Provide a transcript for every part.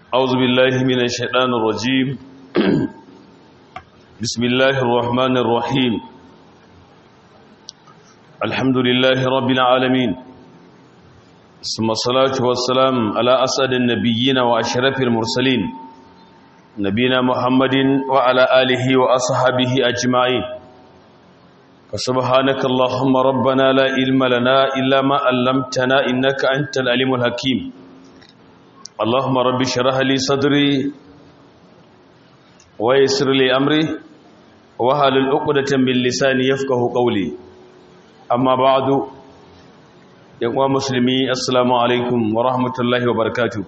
أعوذ بالله من الشيطان الرجيم بسم الله الرحمن الرحيم الحمد لله رب العالمين ثم الصلاة والسلام على أسعد النبيين وأشرف المرسلين نبينا محمد وعلى آله وأصحابه أجمعين فسبحانك اللهم ربنا لا علم لنا إلا ما علمتنا إنك أنت العليم الحكيم اللهم رب اشرح لي صدري ويسر لي أمري وهل عقدة من لساني يفقه قولي أما بعد يا مسلمي السلام عليكم ورحمة الله وبركاته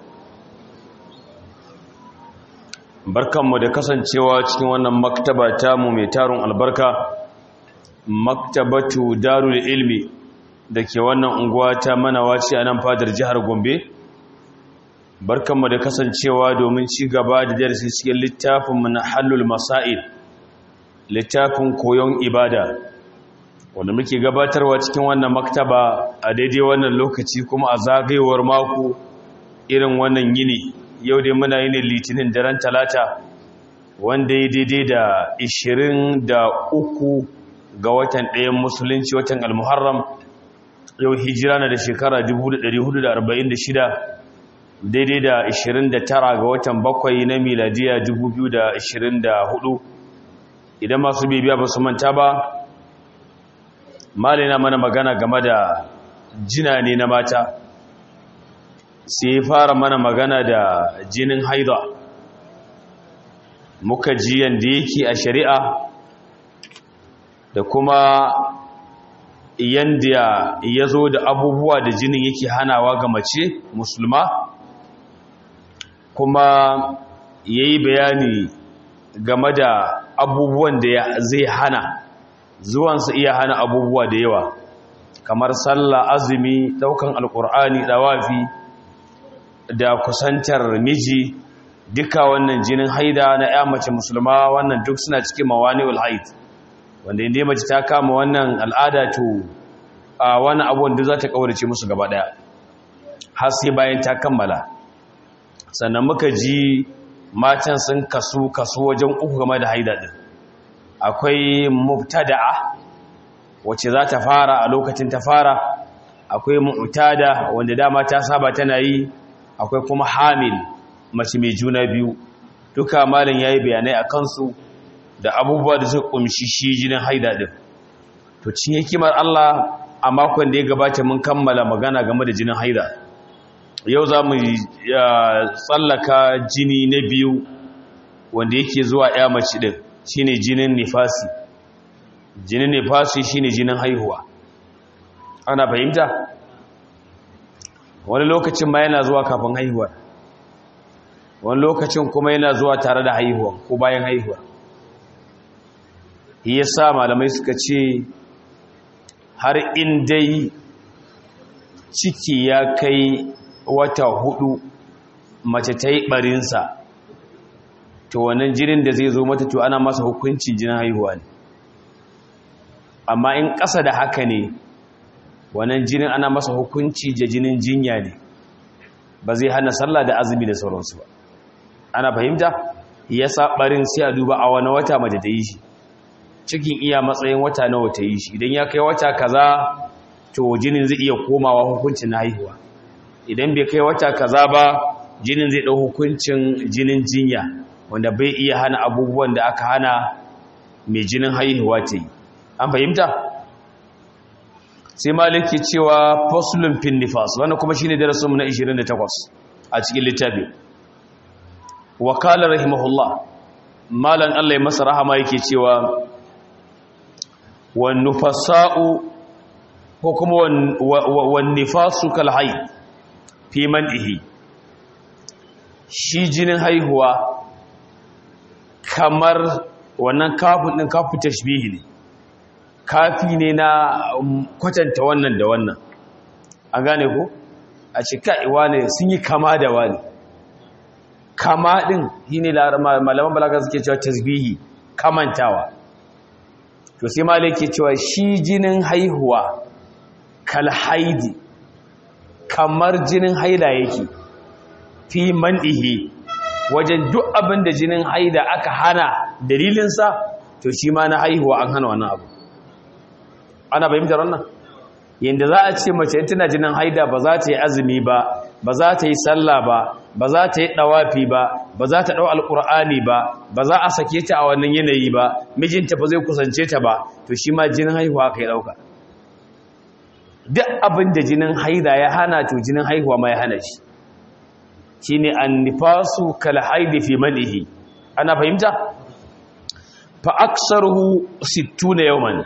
barkanmu da kasancewa cikin wannan maktaba tamu mai tarun albarka maktabatu darul ilmi da ke wannan unguwa ta manawaci a nan fadar jihar gombe barkanmu da kasancewa domin ci gaba da darasi cikin littafin na hallul masail littafin koyon ibada wanda muke gabatarwa cikin wannan maktaba a daidai wannan lokaci kuma a zagayewar mako irin wannan yini yau dai muna yin litinin daren talata wanda ya daidai da 23 ga watan ɗayan musulunci watan almuharram yau hijira na da shekara 1446 daidai da 29 ga watan bakwai na miladiya 2024 idan masu bibiya ba su manta ba malina mana magana game da jina ne na mata sai fara mana magana da jinin haida muka ji yadda yake a shari'a da kuma yadda ya zo da abubuwa da jinin yake hanawa ga mace musulma kuma ya yi bayani game da abubuwan da zai hana zuwansa iya hana abubuwa da yawa kamar sallah azumi daukan alkur'ani dawafi da kusantar miji duka wannan jinin haida na ya mace musulma wannan duk suna cikin mawani'ul haid wanda inda mace ta kama wannan al'ada to a wani abuwan da za ta kaurace musu gaba daya har sai bayan ta kammala sannan muka ji matan sun kasu kasu wajen uku game da haida din akwai mubtada'a wacce za ta fara a lokacin ta fara akwai mu'tada wanda dama ta saba tana yi akwai kuma hamil mace mai juna biyu duka malin yayi bayanai a kansu da abubuwa da suka kumshi shi jinin haida din to cin hikimar Allah a makon da ya gabata mun kammala magana game da jinin haida yau za mu tsallaka jini na biyu wanda yake zuwa ya mace din shine jinin nifasi jinin nifasi shine jinin haihuwa ana fahimta wani lokacin ma yana zuwa kafin haihuwa wani lokacin kuma yana zuwa tare da haihuwa ko bayan haihuwa ya sa malamai suka ce har in dai ciki ya kai wata hudu mace ta yi barinsa to wannan jinin da zai zo mata to ana masa hukuncin jinin haihuwa ne amma in ƙasa da haka ne wannan jinin ana masa hukunci da jinin jinya ne ba zai hana sallah da azumi da sauransu ba ana fahimta ya barin sai a duba a wani wata mace ta yi shi cikin iya matsayin wata nawa ta yi shi idan ya kai wata kaza to jinin zai iya komawa hukuncin na haihuwa idan bai kai wata kaza ba jinin zai ɗau hukuncin jinin jinya wanda bai iya hana abubuwan da aka hana mai jinin haihuwa ta yi an fahimta sai maliki cewa fasulun fin nifas wannan kuma shine darasinmu na 28 a cikin littafi wakala rahimahullah malan Allah ya masa rahama yake cewa wan nufasa'u ko kuma wan nifasu kal hayy fi man'ihi shi jinin haihuwa kamar wannan kafin din kafu tashbihi ne kafi ne na kwatanta wannan da wannan an gane ko a ce ka'iwa ne sun yi kama da wani kama ɗin yi ne malaman balaga suke cewa tasbihi kamantawa to sai ma ke cewa shi jinin haihuwa kalhaidi kamar jinin haila yake fi man'ihi wajen duk abin da jinin haida aka hana dalilinsa to shi ma na haihuwa an hana wannan abu ana fahimtar wannan yadda za a ce mace tana jinin haida ba za ta yi azumi ba ba za ta yi sallah ba ba za ta yi dawafi ba ba za ta dau alqur'ani ba ba za a sake ta a wannan yanayi ba mijinta ba zai kusance ta ba to shi ma jinin haihuwa kai dauka duk abin da jinin haida ya hana to jinin haihuwa ma ya hana shi shine annifasu kal haidi fi malihi ana fahimta fa aksaruhu 60 yawman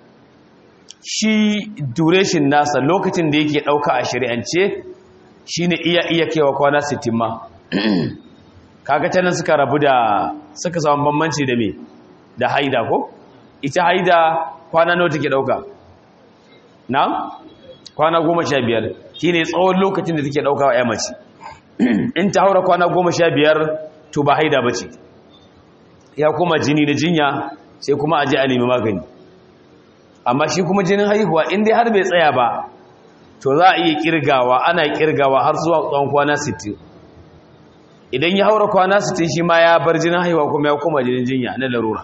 shi duration nasa lokacin da yake dauka a shari'ance shine iya iya kaiwa kwana 60 ma kaga tanan suka rabu da suka samu bambanci da me da haida ko ita haida kwana nawa take dauka na'am kwana 15 shine tsawon lokacin da take dauka wa mace in ta haura kwana 15 to ba haida bace ya kuma jini da jinya sai kuma aje a nemi magani amma shi kuma jinin haihuwa in dai har bai tsaya ba to za a iya kirgawa ana kirgawa har zuwa tsawon kwana 60 idan ya haura kwana 60 shi ma ya bar jinin haihuwa kuma ya koma jinin jinya na larura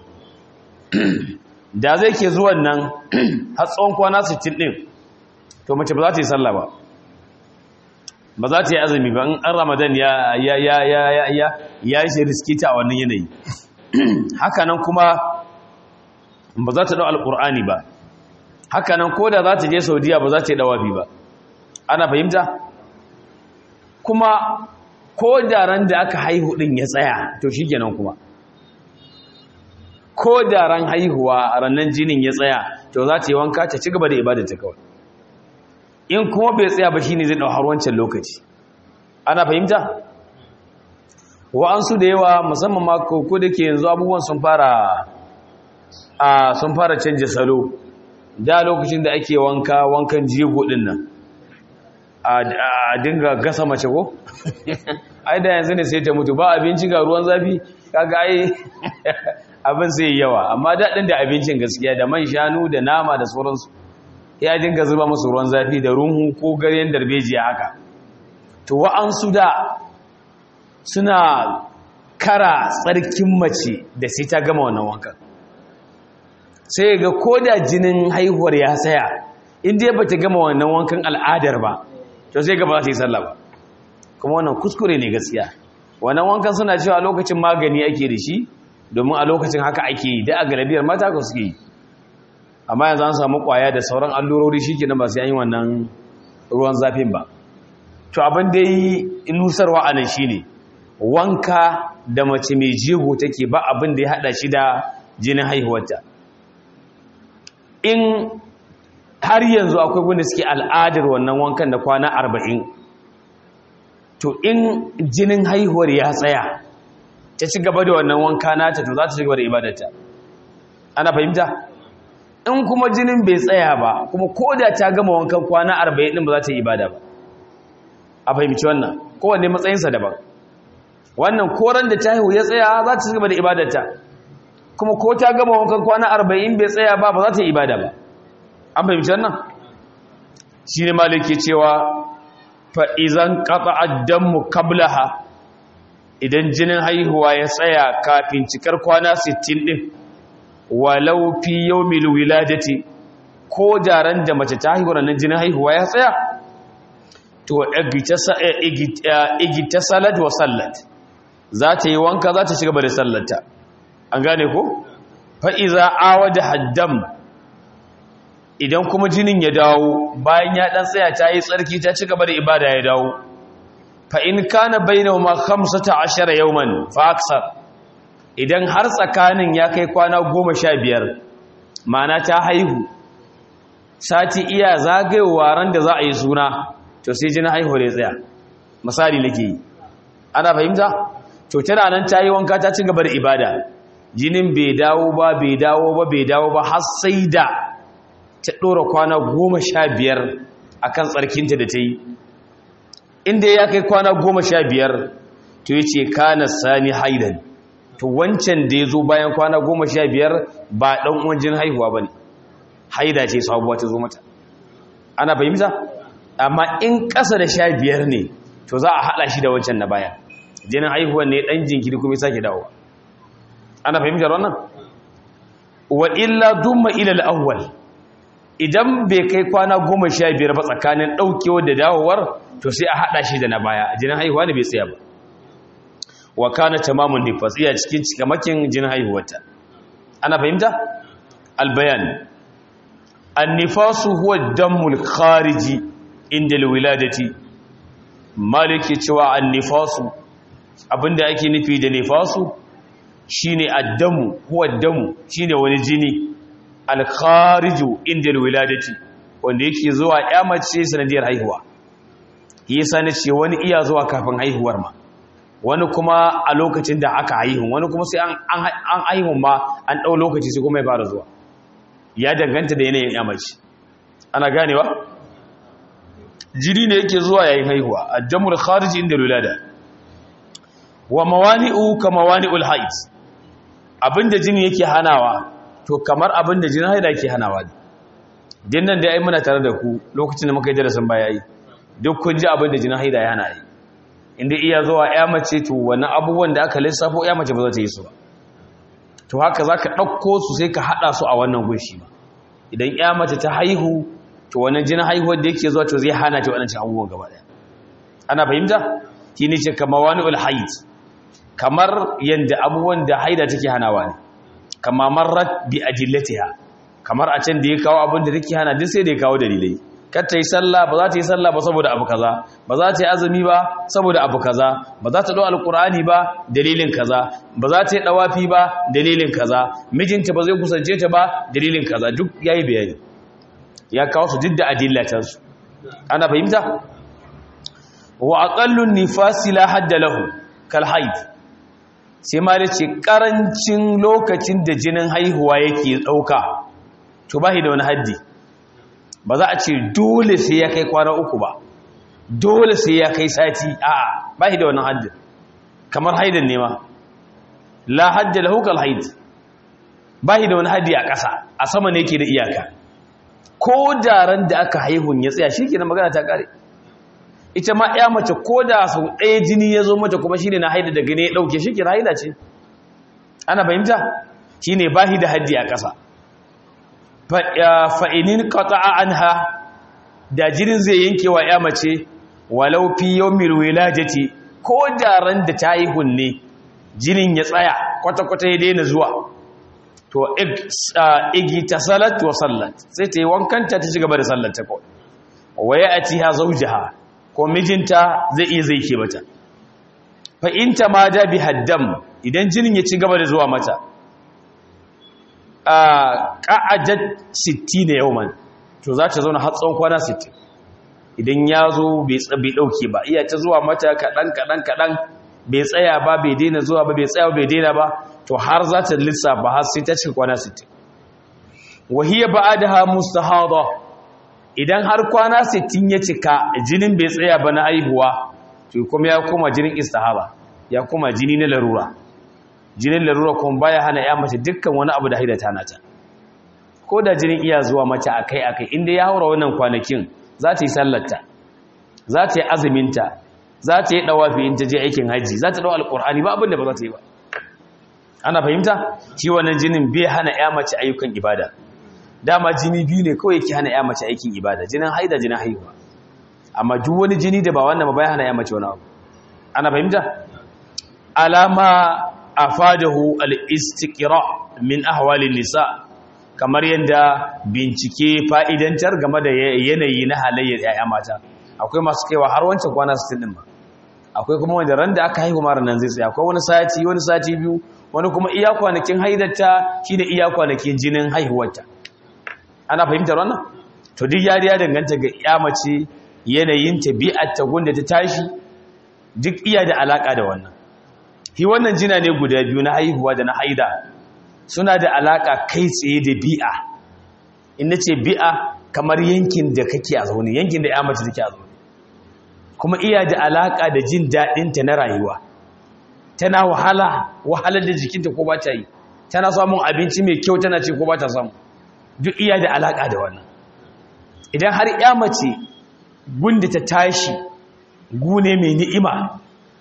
da zai ke zuwan nan har tsawon kwana 60 din to mace ba za ta yi sallah ba ba za ta yi azumi ba in an ramadan ya ya ya ya ya ya ya shi riskita a wannan yanayi haka nan kuma ba za ta dau alqur'ani ba haka nan ko da za ta je saudiya ba za ta yi dawafi ba ana fahimta kuma ko da ran da aka haihu din ya tsaya to shi kenan kuma ko da ran haihuwa rannan jinin ya tsaya to za ta yi wanka ta ci gaba da ibadata kawai in kuma bai tsaya ba shine zai dau har wancan lokaci ana fahimta wa'ansu da yawa musamman ma ko da ke yanzu abubuwan sun fara a sun fara canja salo da lokacin da ake wanka wankan jego din nan a dinga gasa mace ko ai da yanzu ne sai ta mutu ba abinci ga ruwan zafi kaga ai abin sai yawa amma daɗin da abincin gaskiya da man shanu da nama da sauransu ya dinga zuba musu ruwan zafi da runhu ko garyen darbejiya haka to wa'ansu da suna kara tsarkin mace da sai ta gama wannan wankan sai ga koda jinin haihuwar ya tsaya inda ya bata gama wannan wankan al'adar ba to sai gaba za ta yi sallah ba kuma wannan kuskure ne gaskiya wannan wankan suna cewa lokacin magani ake da shi domin a lokacin haka ake yi da a galibiyar mata ka suke yi amma yanzu an samu kwaya da sauran allurori shi ke ba sai an yi wannan ruwan zafin ba to abin da yi nusarwa a nan shi ne wanka da mace mai jego take ba abin da ya haɗa shi da jinin haihuwarta in har yanzu akwai wanda suke al'adar wannan wankan da kwana arba'in to in jinin haihuwar ya tsaya ta ci gaba da wannan wanka nata to za ta ci gaba da ibadarta ana fahimta in kuma jinin bai tsaya ba kuma ko da ta gama wankan kwana arba'in din ba za ta yi ibada ba a fahimci wannan kowanne matsayinsa daban wannan koran da ta haihu ya tsaya za ta ci gaba da ibadarta kuma ko ta gama wankan kwana arba'in bai tsaya ba ba za ta yi ibada ba an fahimci wannan shi ne maliki cewa fa'izan ƙafa addanmu kablaha idan jinin haihuwa ya tsaya kafin cikar kwana 60 ɗin walau fi yau mil wiladati ko jaran da mace ta haihuwa nan jinin haihuwa ya tsaya to igita salat wa sallat za ta yi wanka za ta shiga da sallata an gane ko fa'iza awa da haddam idan kuma jinin ya dawo bayan ya ɗan tsaya ta yi tsarki ta ci gaba da ibada ya dawo fa'in kana bainahu ma khamsata ashara yawman fa aksar idan har tsakanin ya kai kwana goma sha biyar mana ta haihu sati iya zagayowa ran da za a yi suna to sai jinin haihu da ya tsaya misali nake yi ana fahimta to tana nan ta yi wanka ta ci gaba da ibada jinin bai dawo ba bai dawo ba bai dawo ba har sai da ta ɗora kwana goma sha biyar a kan tsarkinta da ta yi inda ya kai kwana goma sha biyar to ya ce kana sani haidan to wancan da ya zo bayan kwana goma sha biyar ba ɗan wajen haihuwa ba ne haida ce sabuwa ta zo mata ana fahimta amma in ƙasa da sha biyar ne to za a haɗa shi da wancan na baya jinin haihuwa ne dan jinkiri kuma ya sake dawowa ana fahimtar wannan wa illa dumma ila al-awwal idan bai kai kwana goma sha biyar ba tsakanin ɗaukewa da dawowar to sai a haɗa shi da na baya jinin haihuwa ne bai tsaya ba wa kana tamamun nifas iya cikin cikamakin jinin haihuwarta ana fahimta albayan annifasu huwa dammul khariji inda alwiladati maliki cewa annifasu abinda ake nufi da nifasu shine addamu huwa damu shine wani jini alkhariju inda alwiladati wanda yake zuwa ya mace sanadiyar haihuwa yasa ne ce wani iya zuwa kafin haihuwar ma wani kuma a lokacin da aka haihu wani kuma sai an haihu ma an ɗau lokaci sai kuma ya fara zuwa ya danganta da yanayin ya mace ana ganewa jiri ne yake zuwa yayin haihuwa addamul khariji inda alwilada wa mawani'u ka mawani'ul haid abinda jini yake hanawa to kamar abin da jinin haida ke hanawa ne din nan da ai muna tare da ku lokacin da muka yi darasin baya yi duk kun ji abin da jinin haida ya hana yi inda iya zuwa ya mace to wani abubuwan da aka lissafo ya mace ba za ta yi su ba to haka za ka ɗauko su sai ka haɗa su a wannan gunshi ba idan ya mace ta haihu to wannan jinin haihuwar da yake zuwa to zai hana ta waɗancan abubuwan gaba ɗaya ana fahimta shi ne ce kama wani ulhaid kamar yadda abubuwan da haida take hanawa ne kama marrat bi adillatiha kamar a can da ya kawo abin da take hana duk sai da ya kawo dalilai kar ta yi sallah ba za ta yi sallah ba saboda abu kaza ba za ta yi azumi ba saboda abu kaza ba za ta dau alqur'ani ba dalilin kaza ba za ta yi dawafi ba dalilin kaza mijinta ba zai kusance ta ba dalilin kaza duk yayi bayani ya kawo su duk da adillatan su ana fahimta wa aqallu nifasi la hadda lahu kal haid sai ma da ce ƙarancin lokacin da jinin haihuwa yake ɗauka to ba da wani haddi ba za a ce dole sai ya kai kwana uku ba dole sai ya kai sati a ba da wani haddi kamar haidan nema la hadda lahukal haid ba da wani haddi a ƙasa a sama ne ke da iyaka ko daren da aka haihun ya tsaya shi ke na magana ta ƙare ita ma ya mace ko da sau ɗaya jini ya zo mata kuma shi ne na haida da gani ya ɗauke shi kira haida ce ana fahimta shi ne bahi da haddi a ƙasa fa'inin ƙata'a an ha da jinin zai yanke wa ya mace walau fi yau milwilajati ko da ran da ta yi hunne jinin ya tsaya kwata-kwata ya daina zuwa to igi ta salat wa sallat sai ta yi wankanta ta ci gaba da sallata kawai waya a ci ha zaujaha ko mijinta zai iya zai ke mata fa in ta ma da bi haddam idan jinin ya ci gaba da zuwa mata a qa'adat 60 yawman to za ta zauna har tsawon kwana 60 idan ya zo bai tsabi dauke ba iya ta zuwa mata kadan kadan kadan bai tsaya ba bai daina zuwa ba bai tsaya bai daina ba to har za ta lissafa har sai ta cika kwana 60 wa hiya ba'daha mustahada idan har kwana 60 ya cika jinin bai tsaya ba na aihuwa to kuma ya koma jinin istihaba ya koma jini na larura jinin larura kuma baya hana ya mace dukkan wani abu da haida ta nata ko da jinin iya zuwa mace akai akai inda ya haura wannan kwanakin za ta yi sallarta za ta yi azuminta za ta yi dawafi in ta je aikin haji za ta dau alqur'ani ba abin da ba za ta yi ba ana fahimta shi wannan jinin bai hana ya mace ayyukan ibada dama jini biyu ne kawai yake hana ya mace aikin ibada jinin haida jinin haihuwa amma duk wani jini da ba wannan ba bai hana ya mace wani abu ana fahimta alama afadahu al-istiqra min ahwalin nisa kamar yanda bincike fa'idantar game da yanayi na halayyar yaya mata akwai masu kaiwa har wancan kwana 60 din ba akwai kuma wanda ran da aka haihu mara nan zai tsaya akwai wani sati wani sati biyu wani kuma iya kwanakin haidarta shine iya kwanakin jinin haihuwarta ana fahimtar wannan to duk yari ya danganta ga ya mace yanayin tabi'ar ta gunda ta tashi duk iya da alaka da wannan shi wannan jina ne guda biyu na haihuwa da na haida suna da alaka kai tsaye da bi'a in nace bi'a kamar yankin da kake a zaune yankin da ya mace take a zaune kuma iya da alaka da jin daɗin ta na rayuwa tana wahala wahalar da jikinta ko ba ta yi tana samun abinci mai kyau tana ce ko ba ta samu duk iya da alaƙa da wannan idan har ya mace gunda ta tashi gune mai ni'ima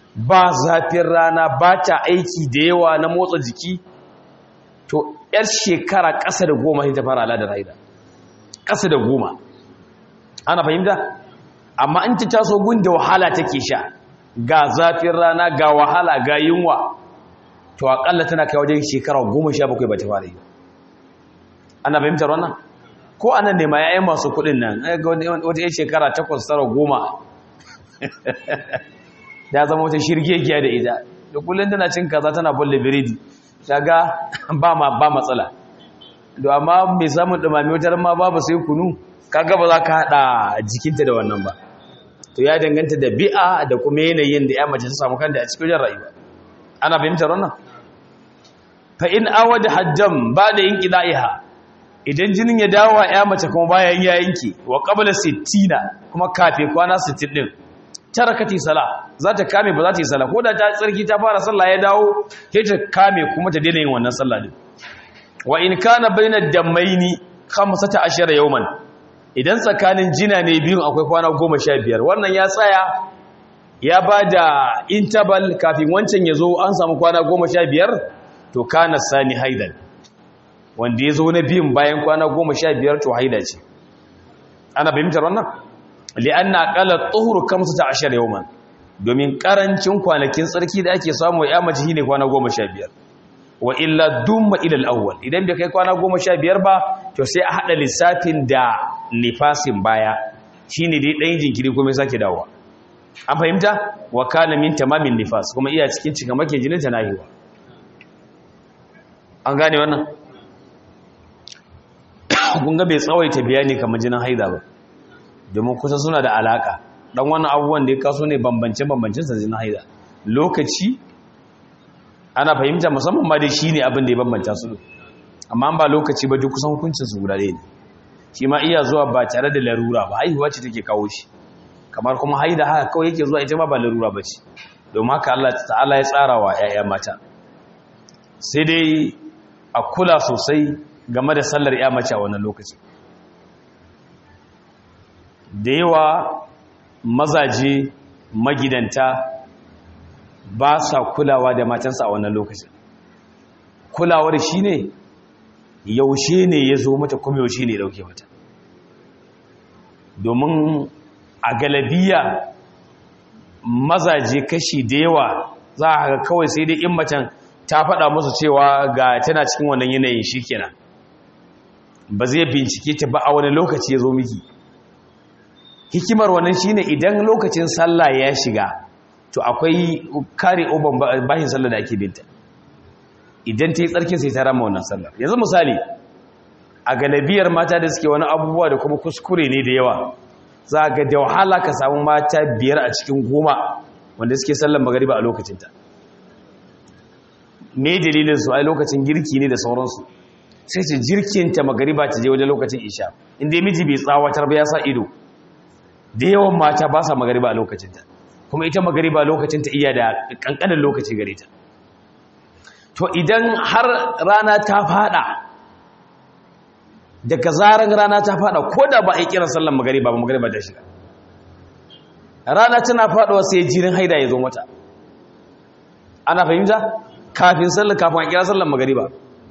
ba zafin rana ba ta aiki da yawa na motsa jiki to yar shekara ƙasa da goma sai ta fara al'adar haida ƙasa da goma ana fahimta amma in ta taso gun da wahala take sha ga zafin rana ga wahala ga yunwa to akalla tana kai wajen shekara goma sha bakwai ba ta fara yi ana fahimtar wannan ko anan ne ma yayin masu kuɗin nan wata yin shekara takwas tara goma ya zama wata shirgegiya da ita da kullum tana cin kaza tana bulle biredi daga ba ma ba matsala to amma mai samun dumami wata ma babu sai kunu kaga ba za ka hada jikinta da wannan ba to ya danganta da bi'a da kuma yanayin da ya mace ta samu kanta a cikin rayuwa ana fahimtar wannan fa in awada hajjam ba da yin qida'iha idan jinin ya dawo wa ya mace kuma bayan ya yanke wa qabla 60 kuma kafe kwana 60 din tarakati sala za ta kame ba za ta yi sala ko da ta tsarki ta fara sallah ya dawo sai ta kame kuma ta daina yin wannan sallah din wa in kana bainad dammaini 15 yawman idan tsakanin jina ne biyun akwai kwana 15 wannan ya tsaya ya bada interval kafin wancan ya zo an samu kwana 15 to kana sani haidan wanda ya zo na biyun bayan kwana 15 to haida ce ana fahimtar wannan li'anna qala tuhur kamsata ashar yawman domin karancin kwanakin tsarki da ake samu ya mace shine kwana 15 wa illa dumma ila al-awwal idan bai kai kwana 15 ba to sai a hada lissafin da nifasin baya shine dai dan jinkiri kuma sake dawowa an fahimta wa kana min tamamin nifas kuma iya cikin cika make jinin ta nahiwa an gane wannan kun ga bai tsawaita bayani kamar jinin haida ba domin kusa suna da alaka dan wannan abubuwan da ya kaso ne bambance-bambancin sa jinin haida lokaci ana fahimta musamman ma dai shine abin da ya bambanta su amma ba lokaci ba duk kusan hukuncin su guda ne shi ma iya zuwa ba tare da larura ba haihuwa ce take kawo shi kamar kuma haida haka kawai yake zuwa ita ma ba larura ba ce domin haka Allah ta'ala ya tsara wa 'ya'ya mata sai dai a kula sosai game da sallar 'ya mace a wannan lokaci da yawa mazaje magidanta ba sa kulawa da matansa a wannan lokacin kulawar shi ne yaushe ne ya zo mata kuma yaushe ne ya dauke mata domin a galabiya mazaje kashi da yawa za a ga kawai sai dai in macen ta faɗa musu cewa ga tana cikin wannan yanayin shi kenan ba zai bincike ta ba a wani lokaci ya zo miki hikimar wannan shine idan lokacin sallah ya shiga to akwai kare oban bashin sallah da ake binta idan ta yi tsarkin sai ta rama wannan sallah yanzu misali a galabiyar mata da suke wani abubuwa da kuma kuskure ne da yawa za ga da wahala ka samu mata biyar a cikin goma wanda suke sallan magariba a lokacinta me dalilin su ai lokacin girki ne da sauransu sai ce jirkinta magariba ta je wajen lokacin isha inda miji bai tsawatar ba ya sa ido da yawan mata ba sa magariba a lokacinta kuma ita magariba lokacinta iya da kankanin lokaci gare ta to idan har rana ta fada daga zaran rana ta fada ko da ba a yi kiran sallan magariba ba magariba ta shiga rana tana faduwa sai jirin haida ya zo mata ana fahimta kafin sallan kafin a kira sallan magariba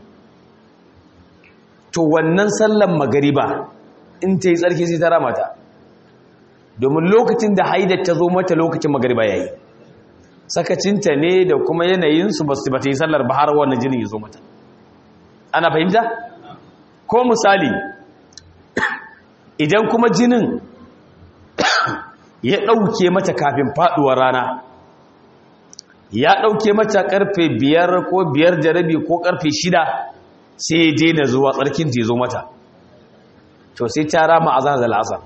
to wannan sallan magariba in ta yi tsarki sai ta ramata domin lokacin da haidar ta zo mata lokacin magariba ya yi sakacinta ne da kuma yanayinsu ba su yi sallar ba har wannan jinin ya zo mata ana fahimta ko misali idan kuma jinin ya ɗauke mata kafin faɗuwar rana ya ɗauke mata ƙarfe biyar ko biyar da rabi ko ƙarfe shida sai ya daina zuwa tsarkin ta zo mata to sai ta rama a zahar da la'asar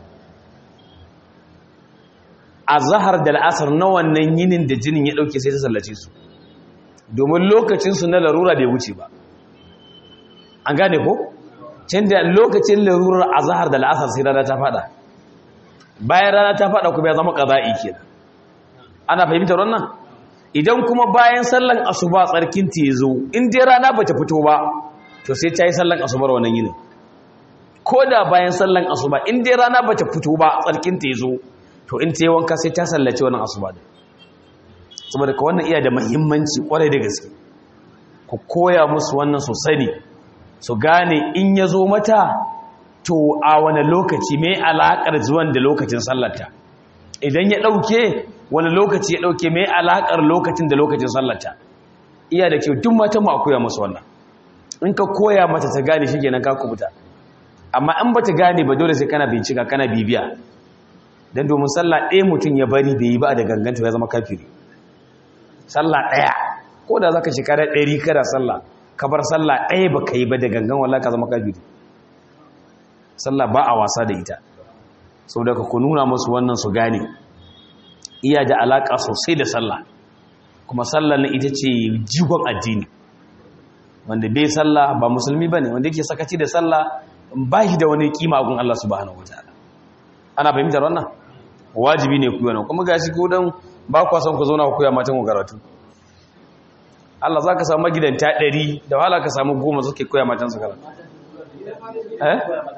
a zahar da la'asar na wannan yinin da jinin ya ɗauke sai ta sallace su domin lokacinsu na larura bai wuce ba an gane ko? can da lokacin larurar a zahar da la'asar sai rana ta fada bayan rana ta fada kuma ya zama ƙaza'i ke ana fahimtar wannan idan kuma bayan sallan asuba tsarkin ta zo in dai rana ba ta fito ba to sai ta yi sallan asubar wannan yinin ko da bayan sallan asuba in dai rana ba ta fito ba tsarkin ta zo to in ta yi wanka sai ta sallace wannan asuba da saboda ka wannan iya da muhimmanci kwarai da gaske ku koya musu wannan su sani su gane in ya zo mata to a wani lokaci mai alaƙar zuwan da lokacin sallarta idan ya ɗauke wani lokaci ya ɗauke mai alaƙar lokacin da lokacin sallarta iya da kyau duk matan ma koya musu wannan in ka koya mata ta gane shi kenan ka kubuta amma in ba ta gane ba dole sai kana bincika kana bibiya don domin sallah ɗaya mutum ya bari bai yi ba da ganganta ya zama kafiri sallah ɗaya ko da za ka shekara ɗari kada sallah ka bar sallah ɗaya ba ka yi ba da gangan wallah ka zama kafiri sallah ba a wasa da ita sau da ku nuna musu wannan su gane iya da alaƙa sosai da sallah kuma sallah na ita ce jigon addini wanda bai sallah ba musulmi ba ne wanda yake sakaci da sallah ba shi da wani kima gun Allah subhanahu wa ta'ala ana fahimtar wannan wajibi ne ku yana kuma gashi ko dan ba ku son ku zauna ku koya matan ku karatu Allah za ka samu gidanta ɗari da wahala ka samu goma suke koya matan su karatu eh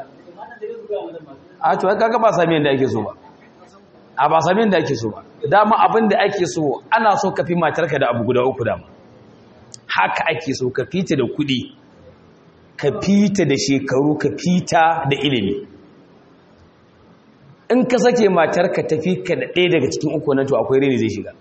a to kaga ba sami yanda ake so ba a ba sami yanda ake so ba dama abin da ake so ana so ka fi matarka da abu guda uku dama haka ake so ka fita da kuɗi ka fita da shekaru ka fita da ilimi in ka sake matarka tafi ka da ɗaya daga cikin uku nan to akwai rini zai shiga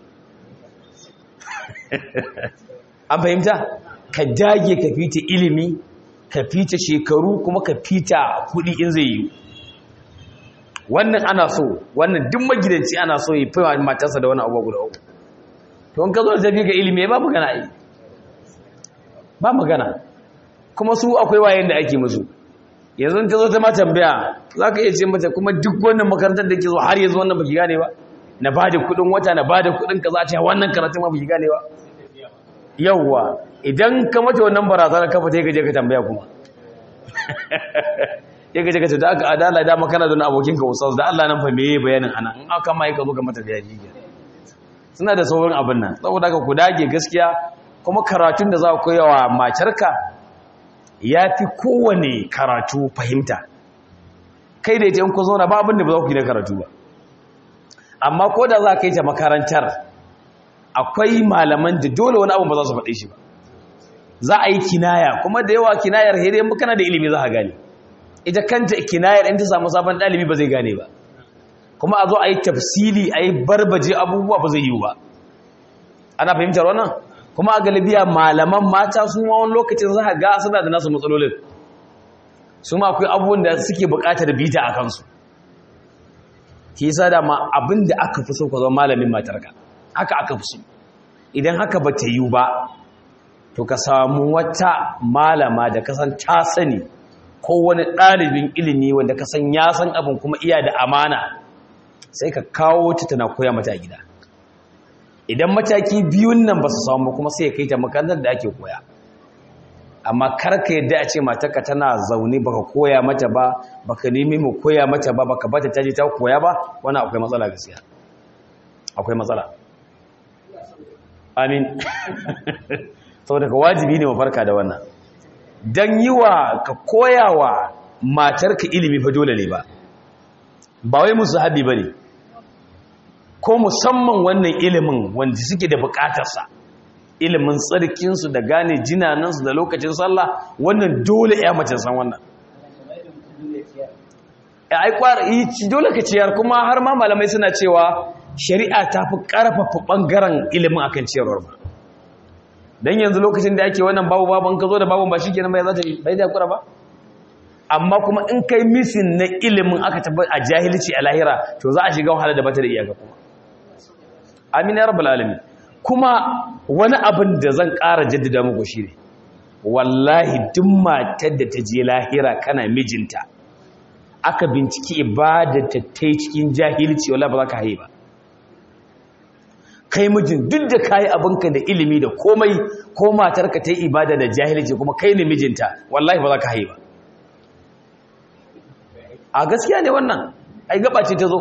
an fahimta ka dage ka fita ilimi ka fita shekaru kuma ka fita kuɗi in zai yi wannan ana so wannan duk magidanci ana so ya fi matarsa da wani abuwa guda uku to in ka zo da tafi ga ilimi ba magana yi ba magana kuma su akwai wayan da ake musu yanzu ta zo ta ma tambaya za ka iya ce mata kuma duk wannan makarantar da ke zo har yanzu wannan baki gane ba na ba da kudin wata na ba da kudin ka za ta wannan karatun ma baki gane ba yawwa idan ka mata wannan barazana ka fita gaje ka tambaya kuma ya gaje ka ce da aka adala da makana don abokin ka ustaz da Allah nan fa meye bayanin ana in aka mai ka zo ka mata bayani suna da sauran abin nan saboda ka ku dage gaskiya kuma karatun da za ku koya wa matarka ya fi kowane karatu fahimta kai da ita in ku zauna ba abin da ba za ku yi na karatu ba amma ko da za ka yi ta makarantar akwai malaman da dole wani abu ba za su faɗe shi ba za a yi kinaya kuma da yawa kinayar hede in kana da ilimi za a gane ita kanta kinayar in ta samu sabon ɗalibi ba zai gane ba kuma a zo a yi tafsili a yi barbaje abubuwa ba zai yiwu ba ana fahimtar wannan kuma a galibiya malaman mata su ma wani lokacin za a ga suna da nasu matsalolin su ma akwai abubuwan da suke buƙatar bita a kansu ki sa da ma abin da aka fi so ka zama malamin matarka haka aka fi so idan haka ba ta yiwu ba to ka samu wata malama da kasan ta sani ko wani ɗalibin ilimi wanda kasan ya san abin kuma iya da amana sai ka kawo ta tana koya mata gida idan mataki biyun nan ba su samu kuma sai ya kai ta makarantar da ake koya amma karka yadda a ce matarka tana zaune baka koya mata ba baka nemi mu koya mata ba baka bata taje ta koya ba wannan akwai matsala gaskiya akwai matsala amin saboda ka wajibi ne mu farka da wannan dan yiwa ka koyawa matarka ilimi fa dole ne ba ba wai musu habi bane ko musamman wannan ilimin wanda suke da bukatarsa ilimin tsarkinsu da gane jinanansu da lokacin sallah wannan dole ya mace san wannan ai kwari dole ka ciyar kuma har ma malamai suna cewa shari'a ta fi karfafa bangaren ilimin akan ciyarwar ba dan yanzu lokacin da ake wannan babu baban ka zo da babun ba shikenan bai za ta yi bai da kura ba amma kuma in kai misin na ilimin aka tabbata a jahilci a lahira to za a shiga wahala da bata da iyaka kuma amin ya rabbal alamin kuma wani abin da zan ƙara jaddada muku shine wallahi duk matar da ta je lahira kana mijinta aka binciki ibadata ta yi cikin jahilci wallahi ba za ka haye ba kai mijin duk da kayi abinka da ilimi da komai ko matarka ta yi ibada da jahilci kuma kai ne mijinta wallahi ba za ka haye ba a gaskiya ne wannan ai gaba ce ta zo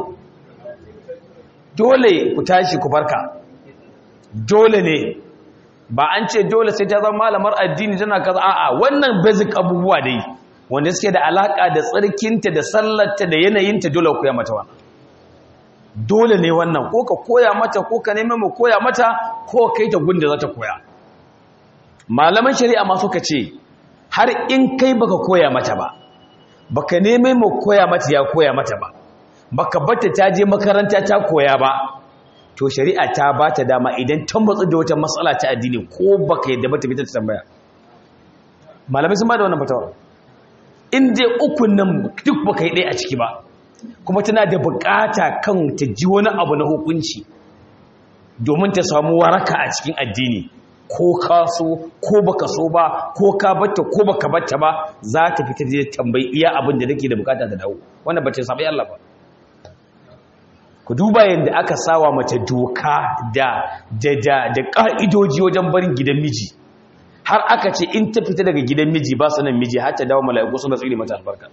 dole ku tashi ku farka dole ne ba an ce dole sai ta zama malamar addini tana kaza a'a wannan basic abubuwa dai wanda suke da alaka da tsarkinta da sallarta da yanayinta dole ku ya mata wannan dole ne wannan ko ka koya mata ko ka nemi mu koya mata ko kai ta gunda za ta koya malaman shari'a ma suka ce har in kai baka koya mata ba baka nemi mu koya mata ya koya mata ba baka bata ta je makaranta ta koya ba to shari'a ta ba ta dama idan ta matsu da wata matsala ta addini ko baka yadda ba ta fita ta tambaya malamai sun ba da wannan fatawa in dai ukun nan duk baka yi ɗaya a ciki ba kuma tana da bukata kan ta ji wani abu na hukunci domin ta samu waraka a cikin addini ko ka so ko baka so ba ko ka batta ko baka batta ba za ta fita da tambayi iya abin da take da bukata ta dawo wannan bace sabai Allah ba ku duba yadda aka sawa mace doka da da da da ka'idoji wajen barin gidan miji har aka ce in ta fita daga gidan miji ba sanan miji har ta dawo mala'iku suna tsire mata albarka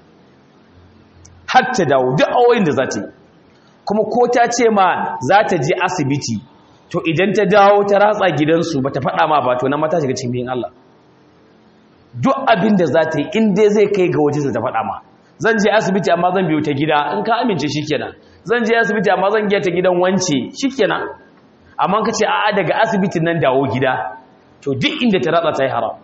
har ta dawo duk awoyin da za ta yi kuma ko ta ce ma za ta je asibiti to idan ta dawo ta ratsa gidansu ba ta faɗa ma ba to na mata shiga cikin Allah duk abin da za ta yi in dai zai kai ga waje ta faɗa ma zan je asibiti amma zan biyo ta gida in ka amince shikenan zan je asibiti amma zan giya ta gidan wance shikenan amma ka ce a'a daga asibitin nan dawo gida to duk inda ta ratsa ta yi haram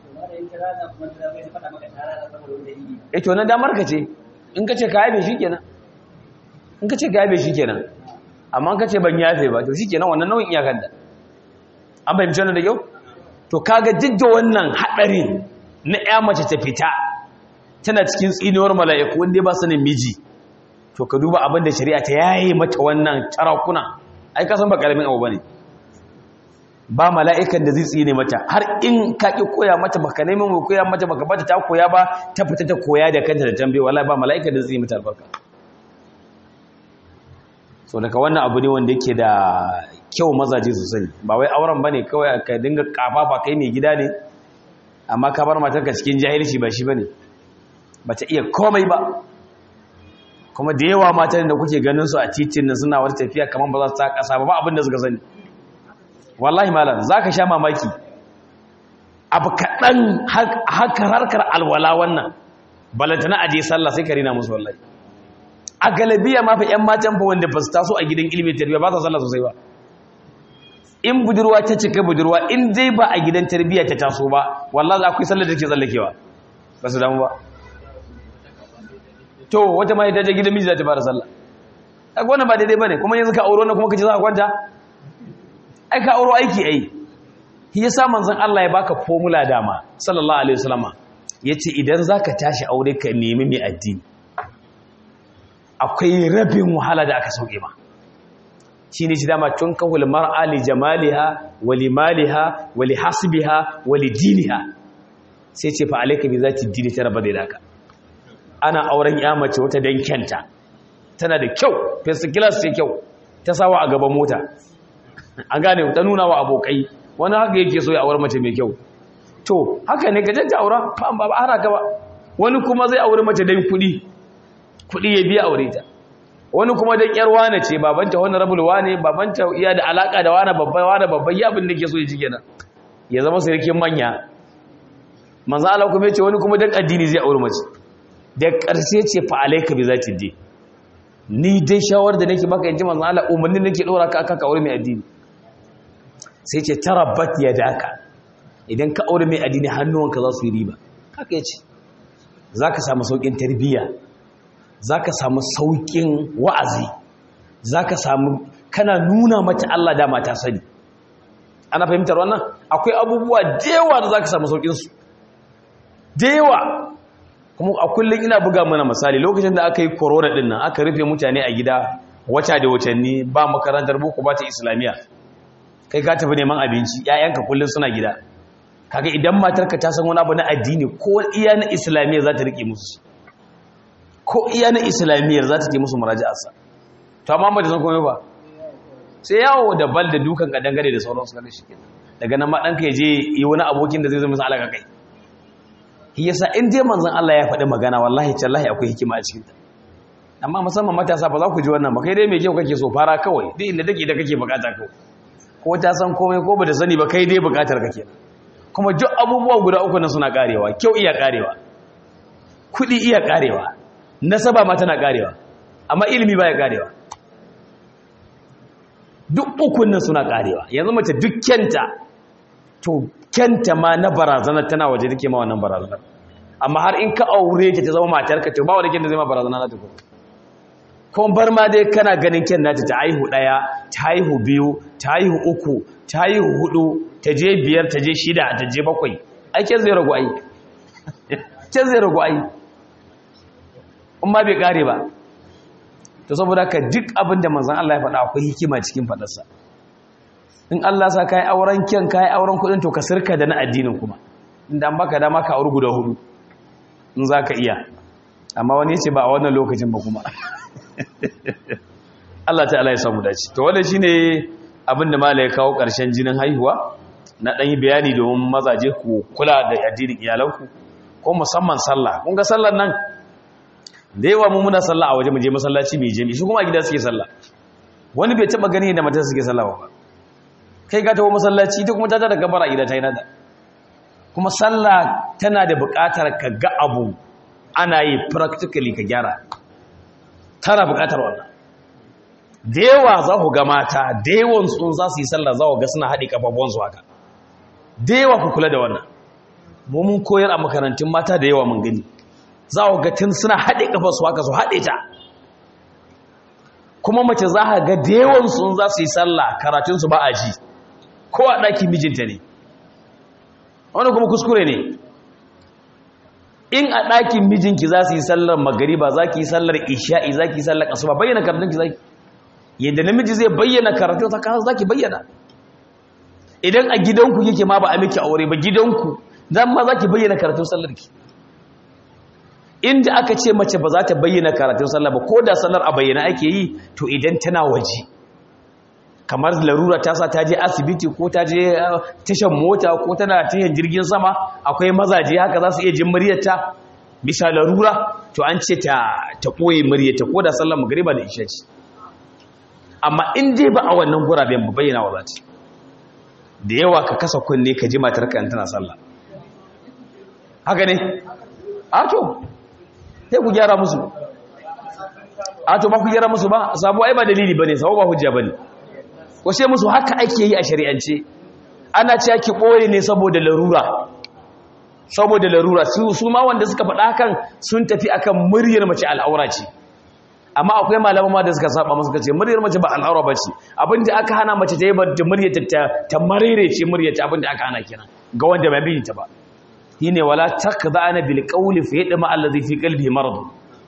eh to na damar ka ce in ka ce ka yabe shikenan in ka ce ka yabe shikenan amma ka ce ban yafe ba to shikenan wannan nau'in iyakar da an fahimci wannan da yau to kaga jidda wannan hadarin na ya mace ta fita tana cikin tsiniwar mala'iku wanda ba sanin miji to ka duba abin da shari'a ta yaye mata wannan tarakuna ai ka san ba karamin abu bane ba mala'ikan da zai tsine mata har in ka ki koya mata baka neman mu koya mata baka bata ta koya ba ta fita ta koya da kanta da tambaye wallahi ba mala'ikan da zai tsine mata albarka so daga wannan abu ne wanda yake da kyau mazaje su sani ba wai auren bane kawai ka dinga kafafa kai mai gida ne amma ka bar matarka cikin jahilci ba shi bane bata iya komai ba kuma da yawa matan da kuke ganin su a titin nan suna wata tafiya kamar ba za su ta kasa ba ba abin da suka sani wallahi malam zaka sha mamaki abu kaɗan haka harkar alwala wannan balantana aje sallah sai ka rina musu wallahi a galabiya ma fa 'yan matan fa wanda ba su taso a gidan ilimin tarbiyya ba sa sallah sosai ba in budurwa ta cika budurwa in dai ba a gidan tarbiyya ta taso ba wallahi akwai sallar da ke tsallakewa ba su damu ba to wata ma ta je gidan miji za ta fara sallah kaga wannan ba daidai bane kuma yanzu ka auro na kuma kace za ka kwanta ai ka auro aiki ai shi yasa manzon Allah ya baka formula dama sallallahu alaihi wasallama yace idan zaka tashi aure ka nemi mai addini akwai rabin wahala da aka sauke ma shi ne shi dama tun kahul mar'a li jamaliha wa li maliha wa li hasbiha wa li diniha sai ce fa alayka bi zati dini ta raba da daka ana auren ya mace wata dan kyanta tana da kyau first class ce kyau ta sawa a gaban mota an gane ta nuna wa abokai wani haka yake so ya aure mace mai kyau to haka ne gajenta aura fa ba ba haraka ba wani kuma zai aure mace dan kuɗi kuɗi ya biya aure ta wani kuma dan yar wane ce babanta wani rabul wane babanta iya da alaka da wane babba wane babba ya abin da ke so ya ji kenan ya zama sarkin manya manzo Allah kuma yace wani kuma dan addini zai aure mace da ƙarshe ce fa alayka bi zati din ni dai shawar da nake maka yanzu manzo Allah umarni nake dora ka akan ka aure mai addini sai ce tarabbat yadaka idan ka aure mai addini hannuwanka za su yi riba haka yace zaka samu saukin tarbiyya za ka samu sauƙin wa'azi za ka samu kana nuna mata Allah dama ta sani ana fahimtar wannan akwai abubuwa dewa da za ka samu sauƙinsu dewa kuma a kullum ina buga mana misali lokacin da aka yi korona ɗin nan aka rufe mutane a gida wata da watanni ba makarantar boko ba ta islamiyya kai ka tafi neman abinci 'ya'yanka kullum suna gida kaga idan matarka ta san wani abu na addini ko iya na islamiyya za ta riƙe musu ko iya na islamiyyar za ta ke musu muraji'arsa to amma ba da san komai ba sai yawo da bal da dukan ka dangane da sauransu kada shi kenan daga nan ma ɗanka ya je yi wani abokin da zai zama masa alaka kai shi yasa in je manzon Allah ya faɗi magana wallahi tallahi akwai hikima a cikin ta amma musamman matasa ba za ku ji wannan ba kai dai mai kyau kake so fara kawai duk inda take da kake bukata kawai ko ta san komai ko ba da sani ba kai dai bukatar kake kuma duk abubuwa guda uku nan suna karewa kyau iya karewa kuɗi iya karewa nasaba ma tana karewa amma ilimi baya karewa duk ukun nan suna karewa yanzu mace duk kyanta to kyanta ma na barazana tana waje take ma wannan barazanar amma har in ka aure ta ta zama matarka to ba wani kyan da zai ma barazana na ta kuma kuma bar ma dai kana ganin kyan nata ta haihu ɗaya ta haihu biyu ta haihu uku ta haihu hudu ta je biyar ta je shida ta je bakwai ai kyan zai ragu ai kyan zai ragu ai in ma bai kare ba to saboda ka duk abin da manzon Allah ya faɗa akwai hikima cikin faɗarsa in Allah sa kai auren kyan kai auren kuɗin to ka sirka da na addinin kuma inda an baka dama ka auri guda hudu in za ka iya amma wani ya ce ba a wannan lokacin ba kuma Allah ta'ala ya samu dace to wannan shine abin da malai kawo ƙarshen jinin haihuwa na ɗan yi bayani domin mazaje ku kula da addinin iyalanku ko musamman sallah kun ga sallar nan da yawa mu muna sallah a waje mu je masallaci mai jami'i shi kuma a gida suke sallah wani bai taba gani da mata suke sallah ba kai ga tawo masallaci ita kuma ta ta da gabara gida ta yi nada kuma sallah tana da buƙatar ka ga abu ana yi practically ka gyara tana buƙatar wannan da yawa za ku ga mata da yawan sun za su yi sallah za ku ga suna haɗe ƙafafuwansu haka da yawa ku kula da wannan mu mun koyar a makarantun mata da yawa mun gani za ku ga tun suna haɗe ƙafarsu haka su haɗe ta kuma mace za ka ga da yawan sun za su yi sallah karatunsu ba a ji ko a ɗakin mijinta ne wani kuma kuskure ne in a ɗakin mijinki za su yi sallar magariba za ki yi sallar isha'i za ki yi sallar asuba bayyana karatunki za ki yadda namiji zai bayyana karatun ta kasa za ki bayyana idan a gidanku yake ma ba a miki aure ba gidanku zan ma za ki bayyana karatun sallarki inda aka ce mace ba za ta bayyana karatun sallar ba ko da sallar a bayyana ake yi to idan tana waje kamar larura ta sa ta je asibiti ko ta je tashan mota ko tana tashan jirgin sama akwai mazaje haka za su iya jin muryarta bisa larura to an ce ta ta koyi muryarta ko da sallar magriba da isha ce amma in dai ba a wannan guraben ba bayyana wa zati da yawa ka kasa kunne ka ji matar ka tana sallah haka ne a to sai ku gyara musu a to ba ku gyara musu ba sabo ai ba dalili bane sabo ba hujja bane ko sai musu haka ake yi a shari'ance ana cewa ki boye ne saboda larura saboda larura su su ma wanda suka faɗa hakan sun tafi akan muryar mace al'aura ce amma akwai malaman ma da suka saba musu kace muryar mace ba al'aura bace abinda aka hana mace ta yi ba muryar ta ta marire ce muryar ta abinda aka hana kenan ga wanda bai bi ta ba shine wala takda'ana bil qawli fa yadma allazi fi qalbihi marad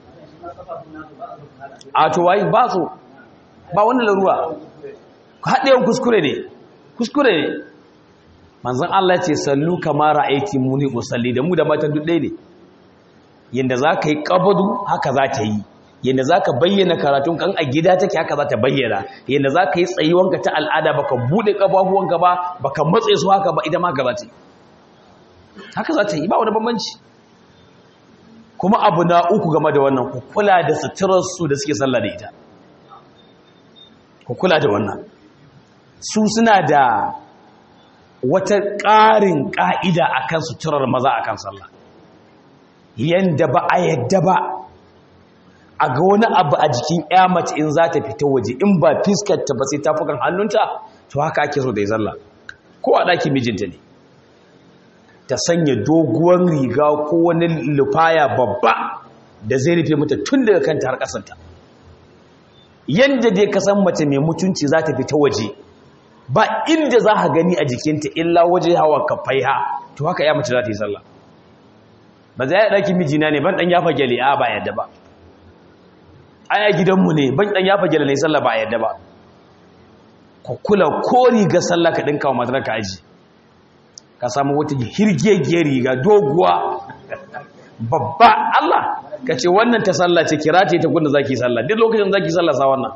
a to wai ba so ba wannan larura haɗewan kuskure ne kuskure ne manzon Allah ya ce sallu kama ra'ayti muni usalli da mu da matan duk ɗaya ne yanda za ka yi qabadu haka za ta yi yanda za ka bayyana karatun kan a gida take haka za ta bayyana yanda za ka yi tsayuwanka ta al'ada baka buɗe ƙafafuwanka ba baka matse su haka ba ita ma haka za ta yi haka za ta yi ba wani bambanci kuma abu na uku game da wannan ku kula da suturarsu da suke sallah da ita ku kula da wannan su suna da wata ƙarin ƙa'ida a kan suturar maza a kan sallah yadda ba a yadda ba a ga wani abu a jikin ya mace in za ta fita waje in ba fiskarta ba sai tafukan hannunta to haka ake so da ya zalla ko a ɗakin mijinta ne ta sanya doguwar riga ko wani lufaya babba da zai rufe mata tun daga kanta har ƙasanta yadda dai ka san mace mai mutunci za ta fita waje ba inda za ka gani a jikinta illa waje hawa kafai ha to haka ya mace za ta yi sallah ba za ya ɗaki mijina ne ban ɗan yafa gyale a ba yadda ba aya gidanmu ne ban ɗan yafa gyale ne sallah ba yadda ba ka kula ko riga sallah ka ɗinka wa matar ka aji ka samu wata hirgegiyar riga doguwa babba Allah ka ce wannan ta sallah ce kira ce ta gunda zaki sallah duk lokacin zaki sallah sa wannan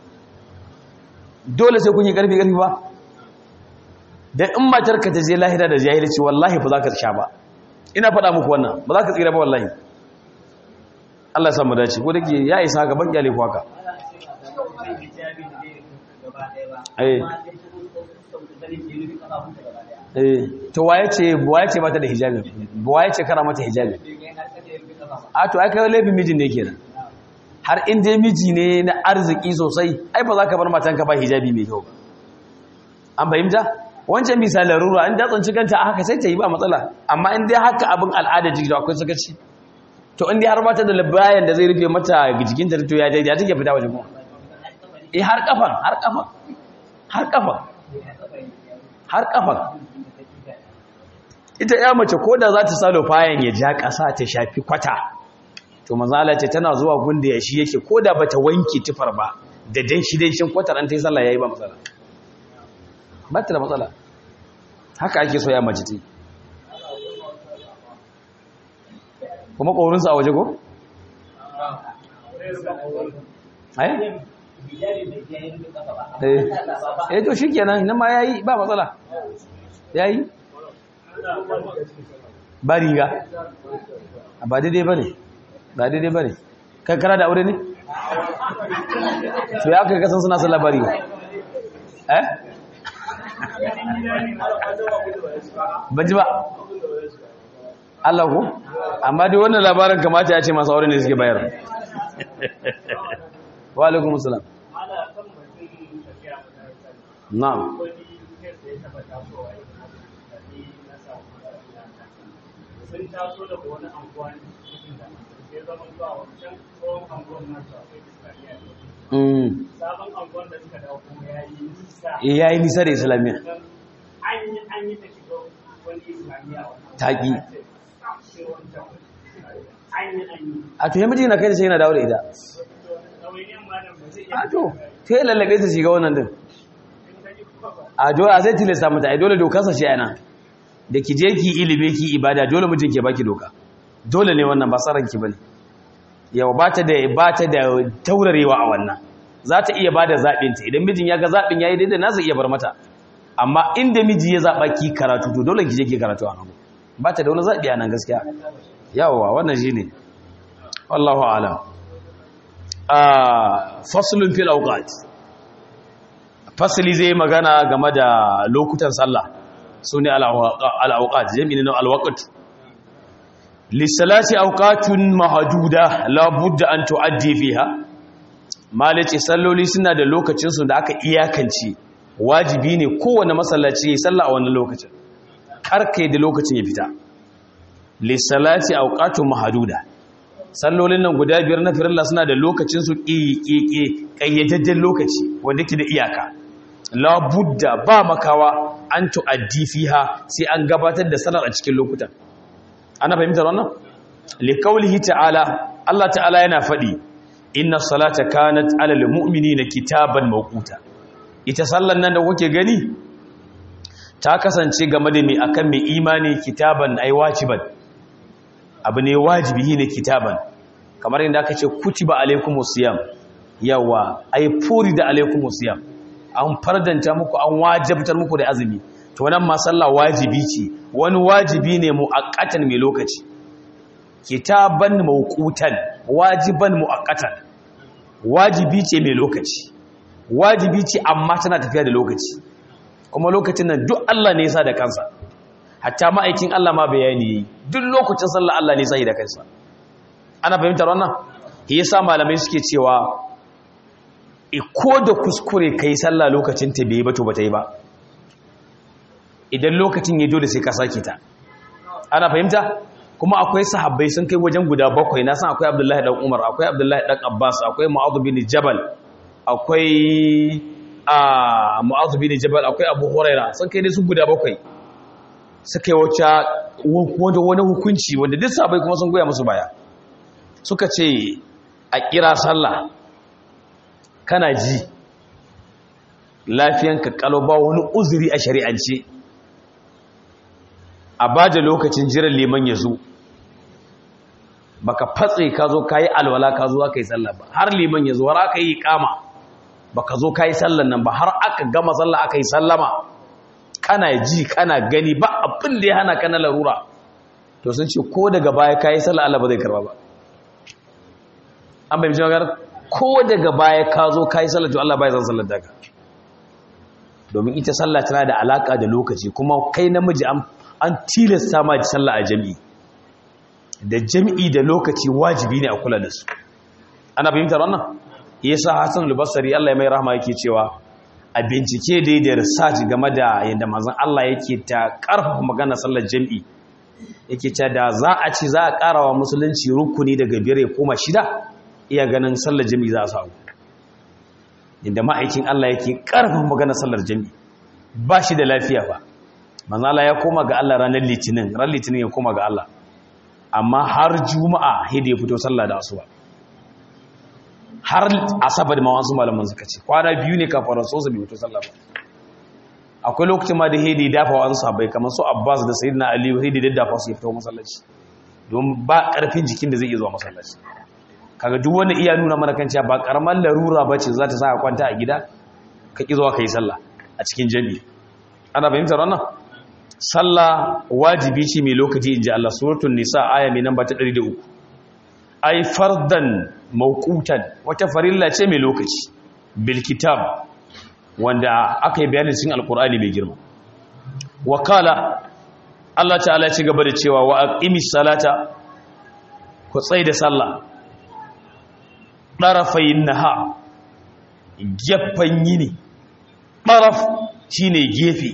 dole sai kun yi karfi karfi ba dan in matar ka ta je lahira da jahilci wallahi ba za ka sha ba ina faɗa muku wannan ba za ka tsira ba wallahi Allah ya samu dace ko dake ya isa ga ban kyale ku haka eh eh to waye ce waye ce mata da hijabi waye ce kara mata hijabi a to ai kai laifin mijin ne kenan har in dai miji ne na arziki sosai ai ba za ka bar matanka ba hijabi mai kyau an fahimta wancan bisa larura in ta tsanci kanta a haka sai ta yi ba matsala amma in dai haka abin al'ada jiki da akwai sakaci to in dai har mata da labayan da zai rufe mata jikinta to ya daidai take fita waje kuma eh har kafan har kafan har kafan har kafan ita ya mace ko da za ta salo fayan ya ja ƙasa ta shafi kwata to mazala ce tana zuwa gunda ya shi yake ko da ba ta wanke tufar ba da dan shi dan shin kwatar an ta yi sallah ya yi ba matsala ba ta da matsala haka ake so ya mace ta kuma ƙorinsa a waje ko? eh to shi kenan nan ma ya yi ba matsala ya yi ba riga ba daidai ba ne ba daidai ba ne kankara da aure ne? to ya aka kasan suna sallah ba riga eh? ban ji ba Allah ku amma dai wannan labarin kamata ya ce masu aure ne suke bayar wa alaikum salam na'am sun taso daga wani anguwa ne sai zama zuwa wancan tsohon anguwan nasu akwai islamiyya sabon anguwan da suka dawo kuma ya yi nisa ya yi nisa da islamiyya an yi an yi ta shiga wani islamiyya wannan taƙi sai wancan an yi an yi a to yamiji na kai da sai yana dawo da ita ɗawainiyar malam ba zai a iya to ta yi lallabe ta shiga wannan din in ka ji kuma ba a dole a zai tilasta mata ai dole dokarsa shi yana da ki je ki ilimi ki ibada dole mijin ke baki doka dole ne wannan ba tsaron ki bane yau ba ta da ba ta da taurarewa a wannan za ta iya bada zaɓin ta idan mijin ya ga zaɓin yayi daidai na zai iya bar mata amma inda miji ya zaɓa ki karatu to dole ki je ki karatu a nan ba ta da wani zaɓi a nan gaskiya yawa wannan shine wallahu a'lam ah faslun fil awqat fasali zai magana game da lokutan sallah su ne al'auƙat jami'in na alwaƙat lissalati auƙatun mahaduda labudda an tu'addi fiha malice salloli suna da lokacinsu da aka iyakance wajibi ne kowane masallaci ya salla a wannan lokacin karkai da lokacin ya fita lissalati auƙatun mahaduda sallolin nan guda biyar na firilla suna da lokacinsu ƙiƙiƙi ƙayyadajjen lokaci wanda ke da iyaka labudda ba makawa an tu'addi fiha sai an gabatar da salar a cikin lokutan ana fahimtar wannan liqaulihi ta'ala Allah ta'ala yana faɗi inna salata kanat 'alal mu'minina kitaban mawquta ita sallan nan da kuke gani ta kasance game da mai akan mai imani kitaban ai wajiban abu ne wajibi ne kitaban kamar yadda aka ce kutiba alaikumus siyam yawa ai furi da alaikumus siyam an fardanta muku an wajabtar muku da azumi to nan ma sallah wajibi ce wani wajibi ne muaqqatan mai lokaci kitaban mawqutan wajiban muaqqatan wajibi ce mai lokaci wajibi ce amma tana tafiya da lokaci kuma lokacin nan duk Allah ne ya sa da kansa hatta ma'aikin Allah ma bayani yi duk lokacin sallah Allah ne ya sa da kansa ana fahimtar wannan shi yasa malamai suke cewa ko da kuskure ka yi sallah lokacin ta bai ba to ba ta yi ba idan lokacin ya dole sai ka sake ta ana fahimta kuma akwai sahabbai sun kai wajen guda bakwai na san akwai abdullahi dan umar akwai abdullahi dan abbas akwai mu'adh bin jabal akwai a mu'adh bin jabal akwai abu huraira sun kai ne su guda bakwai suka yi wata wani hukunci wanda duk sahabbai kuma sun goya musu baya suka ce a kira sallah kana ji lafiyanka kalau ba wani uzuri a shari'ance a ba da lokacin jiran liman ya zo baka fatse ka zo ka yi alwala ka zo aka yi sallah ba har liman ya zo har aka yi kama baka zo ka yi sallan nan ba har aka gama sallah aka yi sallama kana ji kana gani ba abin da ya hana ka na larura to sun ce ko daga baya ka yi sallah Allah ba zai karba ba an bai magana ko daga baya ka zo ka yi sallah to Allah bai zan sallar daga domin ita sallah tana da alaka da lokaci kuma kai namiji an tilasta ma sallah a jami'i da jami'i da lokaci wajibi ne a kula da su ana fahimtar wannan yasa Hassan al-Basri Allah ya mai rahama yake cewa a bincike da da research game da yadda manzon Allah yake ta karfafa magana sallar jami'i yake cewa da za a ci za a karawa musulunci rukuni daga biyar ya koma shida iya ganin sallar jami'i za a samu inda ma'aikin Allah yake karfafa magana sallar jami'i ba shi da lafiya ba manzon Allah ya koma ga Allah ranar litinin ran litinin ya koma ga Allah amma har juma'a hidi ya fito sallah da asuba har asabar ma wasu malaman suka ce kwana biyu ne kafin rasu bai fito sallah ba akwai lokacin ma da hidi dafa wasu sabai kamar su abbas da sayyidina ali hidi da dafa su ya fito masallaci don ba karfin jikin da zai iya zuwa masallaci kaga duk wanda iya nuna mana kan cewa ba karamar larura ba ce za ta sa ka kwanta a gida ka ki zuwa kai sallah a cikin jami'i ana fahimtar wannan sallah wajibi ce mai lokaci inji Allah suratul nisa aya mai namba ta 103 ai fardan mawqutan wata farilla ce mai lokaci bil kitab wanda aka yi bayanin cikin alqur'ani mai girma wakala Allah ta'ala ci gaba da cewa wa aqimis salata ku tsai da sallah darafayin naha gefan yini daraf shine gefe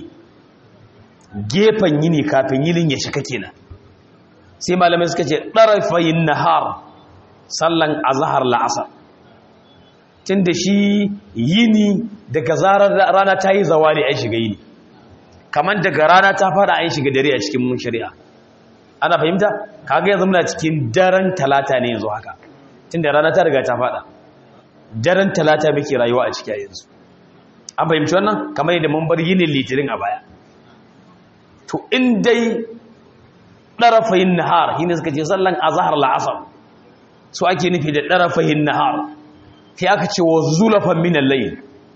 gefen yini kafin yinin ya shika kenan sai malamai suka ce darafayin nahar sallan azhar la'asar tunda shi yini daga zarar rana ta yi zawali ai shiga yini kamar daga rana ta fara ai shiga dare a cikin mun shari'a ana fahimta kaga yanzu muna cikin daren talata ne yanzu haka tunda rana ta riga ta fada daren talata muke rayuwa a ciki yanzu an fahimci wannan kamar yadda mun bar yinin litinin a baya to in dai ɗarafayin nahar shi ne suka ce sallan azahar la'asar su ake nufi da ɗarafayin nahar sai aka ce wa zulafan minan layin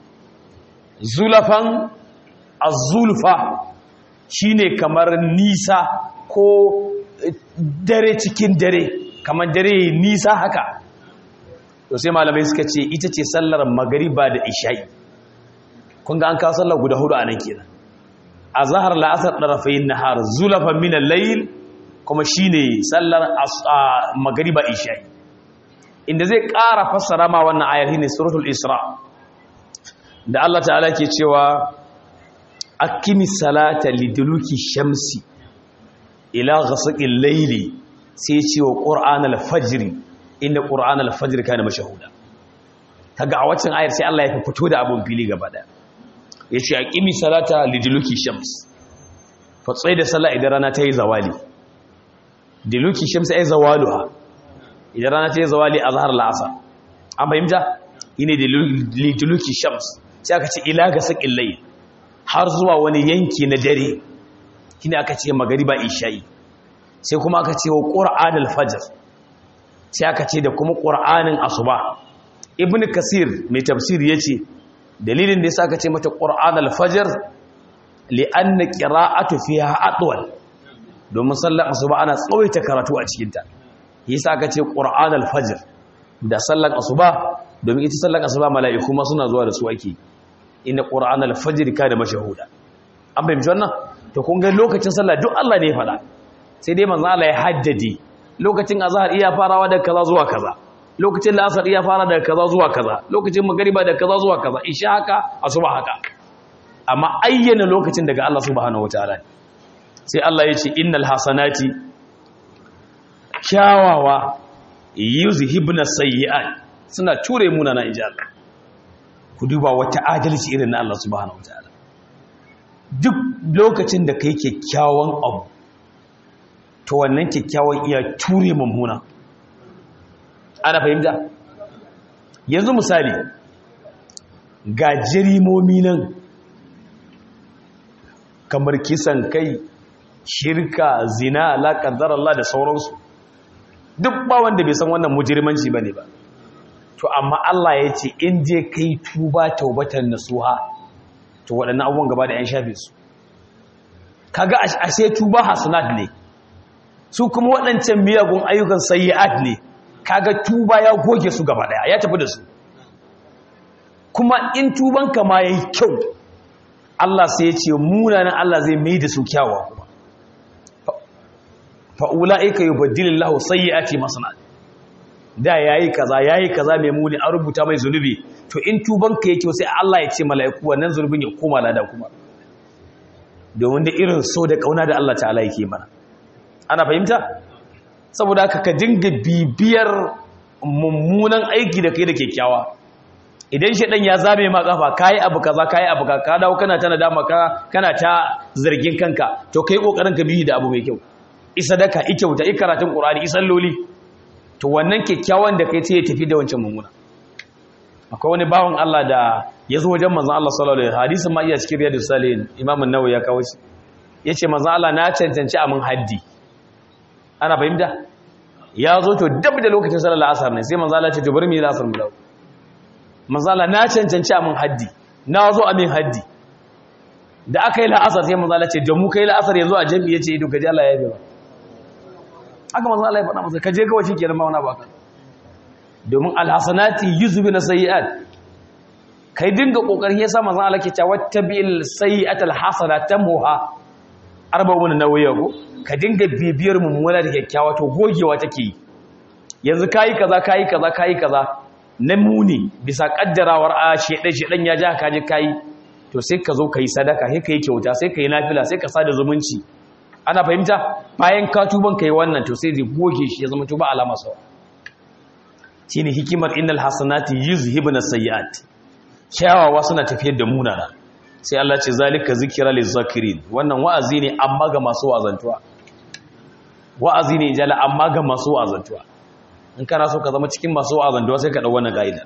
zulafan azulfa shi ne kamar nisa ko dare cikin dare kamar dare nisa haka to sai malamai suka ce ita ce sallar magariba da isha'i kun ga an kawo sallar guda hudu a nan kenan a zahar la'asar ɗarafayin nahar zulafan minan layil kuma shi ne sallar magariba isha'i inda zai ƙara fassara ma wannan ayar ne suratul isra da Allah ta'ala ke cewa akimi salata liduluki shamsi ila ghasaqil layli sai ce wa qur'an al-fajr inda qur'an al-fajr kana mashahuda kaga a waccan ayar sai Allah ya fito da abun fili gaba daya ya ce a ƙimi salata liduluki shams fatsai da sallah idan rana ta yi zawali diluki shams ya yi zawalu ha idan rana ta yi zawali a zahar la'asa an fahimta yi ne liduluki shams sai aka ce ila ga saƙin lai har zuwa wani yanki na dare shi ne aka ce magariba isha'i sai kuma aka ce wa ƙura'an alfajar sai aka ce da kuma ƙura'anin asuba ibn kasir mai tafsir ya ce dalilin da ya sa ka ce mata ƙur'an alfajar li'anna ƙira'atu fiha atwal domin sallar asuba ana tsawaita karatu a cikinta yasa ka ce ƙur'an alfajar da sallar asuba domin ita sallar asuba mala'iku ma suna zuwa da su ake inna ƙur'an alfajar ka da mashahuda an fahimci wannan to kun ga lokacin sallah duk Allah ne ya faɗa sai dai manzo Allah ya haddade lokacin azhar iya farawa da kaza zuwa kaza lokacin la'asar iya fara daga kaza zuwa kaza lokacin magariba daga kaza zuwa kaza isha haka asuba haka amma ayyana lokacin daga Allah subhanahu wataala sai Allah ya ce innal hasanati kyawawa yuzhibna sayyi'at suna ture muna na inji Allah ku duba wata adalci irin na Allah subhanahu wataala duk lokacin da kai kyakkyawan abu to wannan kyakkyawan iya ture mummuna ana fahimta yanzu misali ga jarimomi nan kamar kisan kai shirka zina laƙantar Allah da sauransu duk ba wanda bai san wannan mujirmanci ba ne ba to amma Allah ya ce in je kai tuba taubatan nasuha to waɗannan abubuwan gaba da 'yan shafe su kaga ashe tuba hasanat ne su kuma waɗancan miyagun ayyukan sayyi'at ne kaga tuba ya goge su gaba daya ya tafi da su kuma in tubanka ma yayi kyau Allah sai ya ce munanan Allah zai mai da su kyawawa kuma fa ulaika yubaddilullahu sayyiati masanat da yayi kaza yayi kaza mai muni an rubuta mai zunubi to in tuban ka yake sai Allah ya ce mala'iku wannan zunubin ya koma lada kuma domin da irin so da kauna da Allah ta'ala yake mana ana fahimta saboda haka ka dinga bibiyar mummunan aiki da kai da kyakkyawa idan shaɗan ya zame ma kafa kayi abu kaza kayi abu kaza ka dawo kana ta nadama ka kana ta zargin kanka to kai kokarin ka bihi da abu mai kyau isa daka i kyauta i karatun qur'ani i salloli to wannan kyakkyawan da kai sai ya tafi da wancan mummuna akwai wani bawan Allah da ya zo wajen manzon Allah sallallahu alaihi wasallam hadisin ma iya cikin riyadus salihin imam an-nawawi ya kawo shi yace manzon Allah na cancanci amin haddi ana fahimta ya zo to dab da lokacin sallar asar ne sai manzon Allah ya ce to bari mu yi asar mu dawo manzala na cancanci a min haddi na zo a min haddi da aka yi la'asar sai manzala ce da mu kai la'asar yanzu a jami'i ya ce ido kaji Allah ya yi ba haka manzala ya faɗa masa kaje kawai shi ke nan mawana baka domin alhassanati yi zubi na sayi'at kai dinga ƙoƙarin ya sa manzala ke cewa wata bil sayi'at alhassana ta muha arba wani nauyi ko ka dinga bibiyar mummuna da kyakkyawa to gogewa take yi yanzu kayi kaza kayi kaza kayi kaza na muni bisa kaddarawar a shedan ya ja ka je kai to sai ka zo kai sadaka sai kai kyauta sai kai nafila sai ka sada zumunci ana fahimta bayan ka tuban kai wannan to sai zai goge shi ya zama tuba alama sawa shine hikimar innal hasanati yuzhibuna sayyi'at kyawawa suna tafiyar da munana sai Allah ce zalika zikra lizakirin wannan wa'azi ne amma ga masu wazantuwa wa'azi ne jala amma ga masu wazantuwa in kana so ka zama cikin masu wa'azantuwa sai ka ɗau wannan ƙa'ida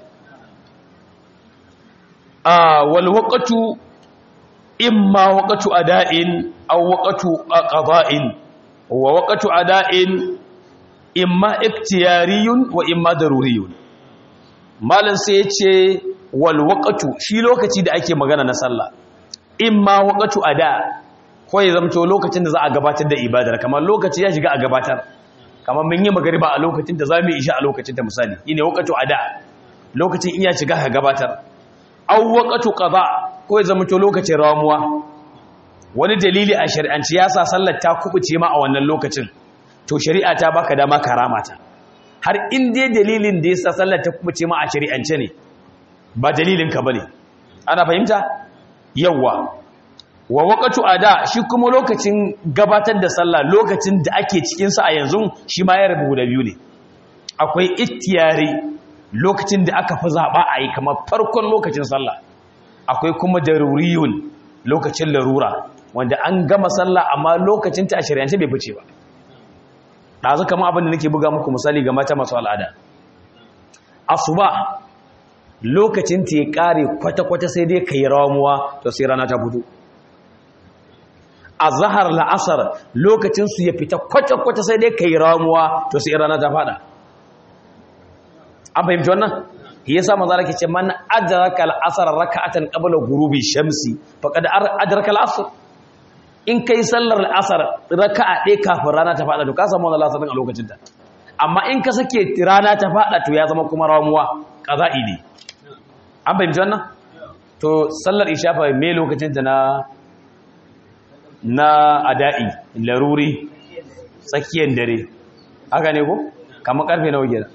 a wal waqatu imma waqatu ada'in aw waqatu qada'in wa waqatu ada'in imma iktiyariyun wa imma daruriyun malan sai yace wal waqatu shi lokaci da ake magana na sallah imma waqatu ada ko ya zamto lokacin da za a gabatar da ibadar kamar lokaci ya shiga a gabatar kamar mun yi magariba a lokacin da za mu isha a lokacin ta misali ine waqatu ada lokacin iya shiga ka gabatar aw waqatu qada ko ya zama to lokacin ramuwa wani dalili a shari'anci ya sa sallar ta kubuce ma a wannan lokacin to shari'a ta baka dama karamata har in dai dalilin da yasa sallar ta kubuce ma a shari'ance ne ba dalilin ka bane ana fahimta yawa wa waqatu ada shi kuma lokacin gabatar da sallah lokacin da ake cikin sa a yanzu shi ma ya rabu da biyu ne akwai ittiyari lokacin da aka fi zaba a yi kamar farkon lokacin sallah akwai kuma daruriyun lokacin larura wanda an gama sallah amma lokacin ta a shari'ance bai fice ba dazu kamar abin da nake buga muku misali ga mata masu al'ada asuba lokacin ta ya kare kwata-kwata sai dai kai ramuwa to sai rana ta fito a zahar la'asar lokacinsu ya fita kwata-kwata sai dai kai ramuwa to sai rana ta fada an fahimci wannan ya sa maza ke ce man adraka al'asar raka'atan qabla ghurubi shamsi faqad adraka al'asr in kai sallar al'asar raka'a ɗaya kafin rana ta fada to ka samu wannan al'asar a lokacin ta amma in ka sake rana ta fada to ya zama kuma ramuwa qaza'i ne an fahimci wannan to sallar isha fa me lokacin ta na na ada'i laruri tsakiyar dare haka ne ko kamar karfe nawa gida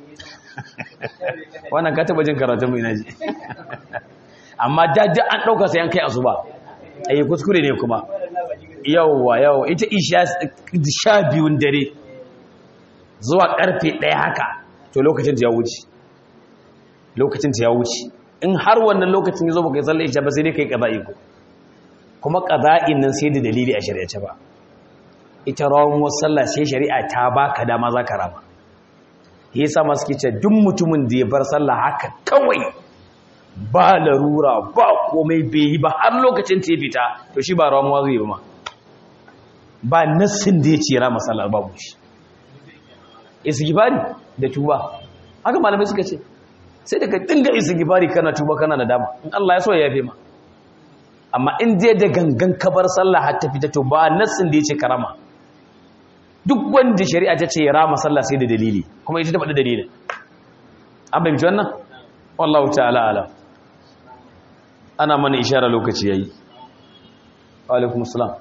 wannan ka taba jin karatun mai naji amma daji an ɗauka sai an kai asuba a yi kuskure ne kuma yauwa yauwa ita isha sha biyun dare zuwa karfe ɗaya haka to lokacin ta ya wuce lokacin ta ya wuce in har wannan lokacin ya zo baka yi sallar isha ba sai dai kai kaza'i ko kuma ƙaza'in nan sai da dalili a shari'ace ba ita rawan sallah sai shari'a ta baka dama za ka rama yasa masu kice duk mutumin da ya bar sallah haka kawai ba larura ba komai bai yi ba har lokacin ta fita to shi ba ramuwa zai ba ma ba nassin da ya ce rama sallah babu shi isigibari da tuba haka malamai suka ce sai daga dinga isigibari kana tuba kana nadama in Allah ya so ya yafe ma amma in je da gangan kabar sallah har ta fita to ba nassin da yace karama duk wanda shari'a ta ce ya rama sallah sai da dalili kuma ita ta faɗi dalilin an bayyana wannan wallahu ta'ala alam ana mana ishara lokaci yayi wa alaikum assalam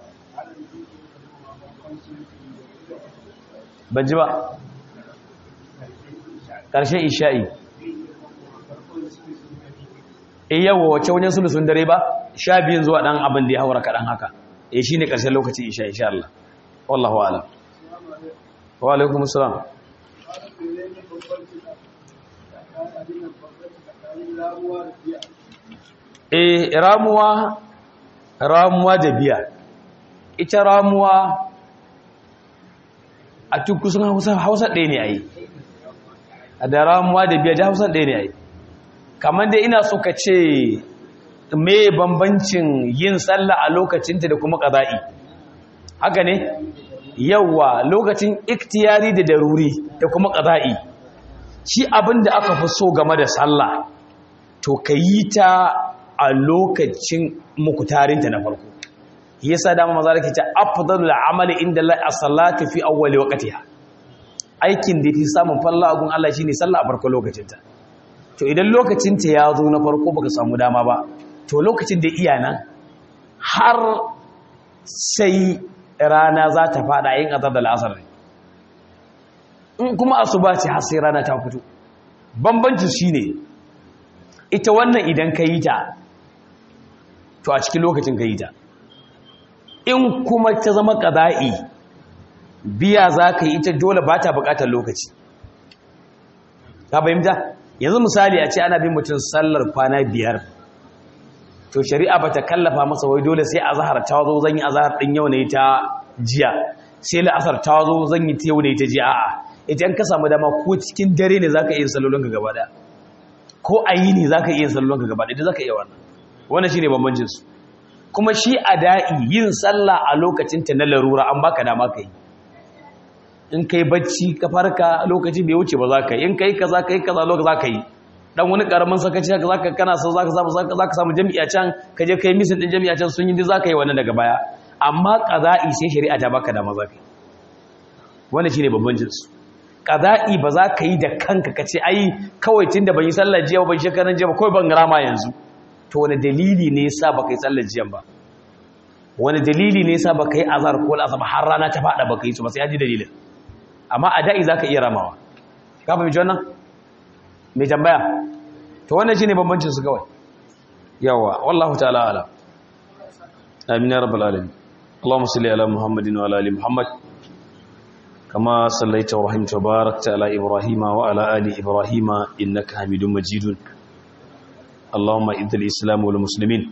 ban ji ba ƙarshen isha'i e yawa wacce wajen sulusun dare ba sha biyun zuwa ɗan abin da ya haura kaɗan haka e shi ne ƙarshen lokacin isha insha Allah wallahu ala wa alaikum salam e ramuwa ramuwa da biya ita ramuwa a tukusun hausa ɗaya ne a yi da ramuwa da biya da hausa ɗaya ne a yi kamar dai ina so ka ce me bambancin yin sallah a lokacinta da kuma ƙaza'i haka ne yawa lokacin iktiyari da daruri da kuma ƙaza'i shi abin da aka fi so game da sallah to ka yi ta a lokacin mukutarinta na farko yasa dama maza da ke ce afdalul amali inda la as-salatu fi awwali waqtiha aikin da fi samun falla agun Allah shine sallah a farko lokacinta to idan lokacinta ya zo na farko baka samu dama ba to lokacin da iya nan har sai rana za ta fada yin azar da la'asar ne in kuma asuba ce har sai rana ta fito bambancin shine ita wannan idan ka yi ta to a cikin lokacin ka yi ta in kuma ta zama ƙaza'i biya za ka yi ita dole ba ta buƙatar lokaci ka fahimta yanzu misali a ce ana bin mutum sallar kwana biyar to shari'a ba ta kallafa masa wai dole sai azahar ta zo zan yi azahar ɗin yau ne ta jiya sai la'asar ta zo zan yi ta yau ne ta jiya a'a ita in ka samu dama ko cikin dare ne za ka iya salolinka gaba ɗaya ko a yi ne za ka iya salolinka gaba ɗaya za ka iya wannan wannan shi ne bambancinsu kuma shi a da'i yin sallah a lokacinta na larura an baka dama ka yi in kai bacci ka farka lokacin bai wuce ba za ka yi in kai kaza kai kaza lokacin za ka yi dan wani karamin sakaci haka zaka kana so zaka samu zaka samu jami'a can ka je kai misin din jami'a can sun yi duk zaka yi wannan daga baya amma qada'i sai shari'a ta baka dama zaka yi wannan shine babban jinsu qada'i ba za ka yi da kanka ka ce ai kawai tunda ban yi sallar jiya ba ban shekaran jiya ba kawai ban rama yanzu to wani dalili ne yasa baka yi sallar jiyan ba wani dalili ne yasa baka yi azhar ko al'asr har rana ta fada baka yi su ba sai ji dalilin amma a da'i zaka iya ramawa ka fahimci wannan mai tambaya to wannan shine bambancin su kawai yawa wallahu ta'ala ala amin ya rabbal alamin اللهم صل على محمد وعلى ال محمد كما صليت ورحمت وباركت على ابراهيم وعلى ال ابراهيم انك حميد مجيد اللهم اذل الاسلام والمسلمين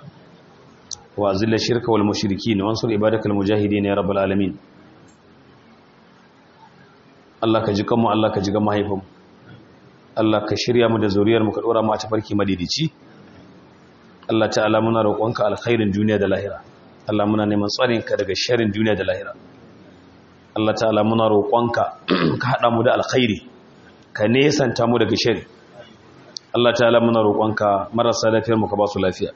واذل الشرك والمشركين وانصر عبادك المجاهدين يا رب العالمين Allah ka ji kanmu Allah ka ji ga mahaifinmu Allah ka shirya mu da zuriyar mu ka dora mu a tafarki madidici Allah ta'ala muna roƙonka alkhairin duniya da lahira Allah muna neman tsarin ka daga sharrin duniya da lahira Allah ta'ala muna roƙonka ka hada mu da alkhairi ka nesanta mu daga shari Allah ta'ala muna roƙonka marasa lafiyar mu ka ba su lafiya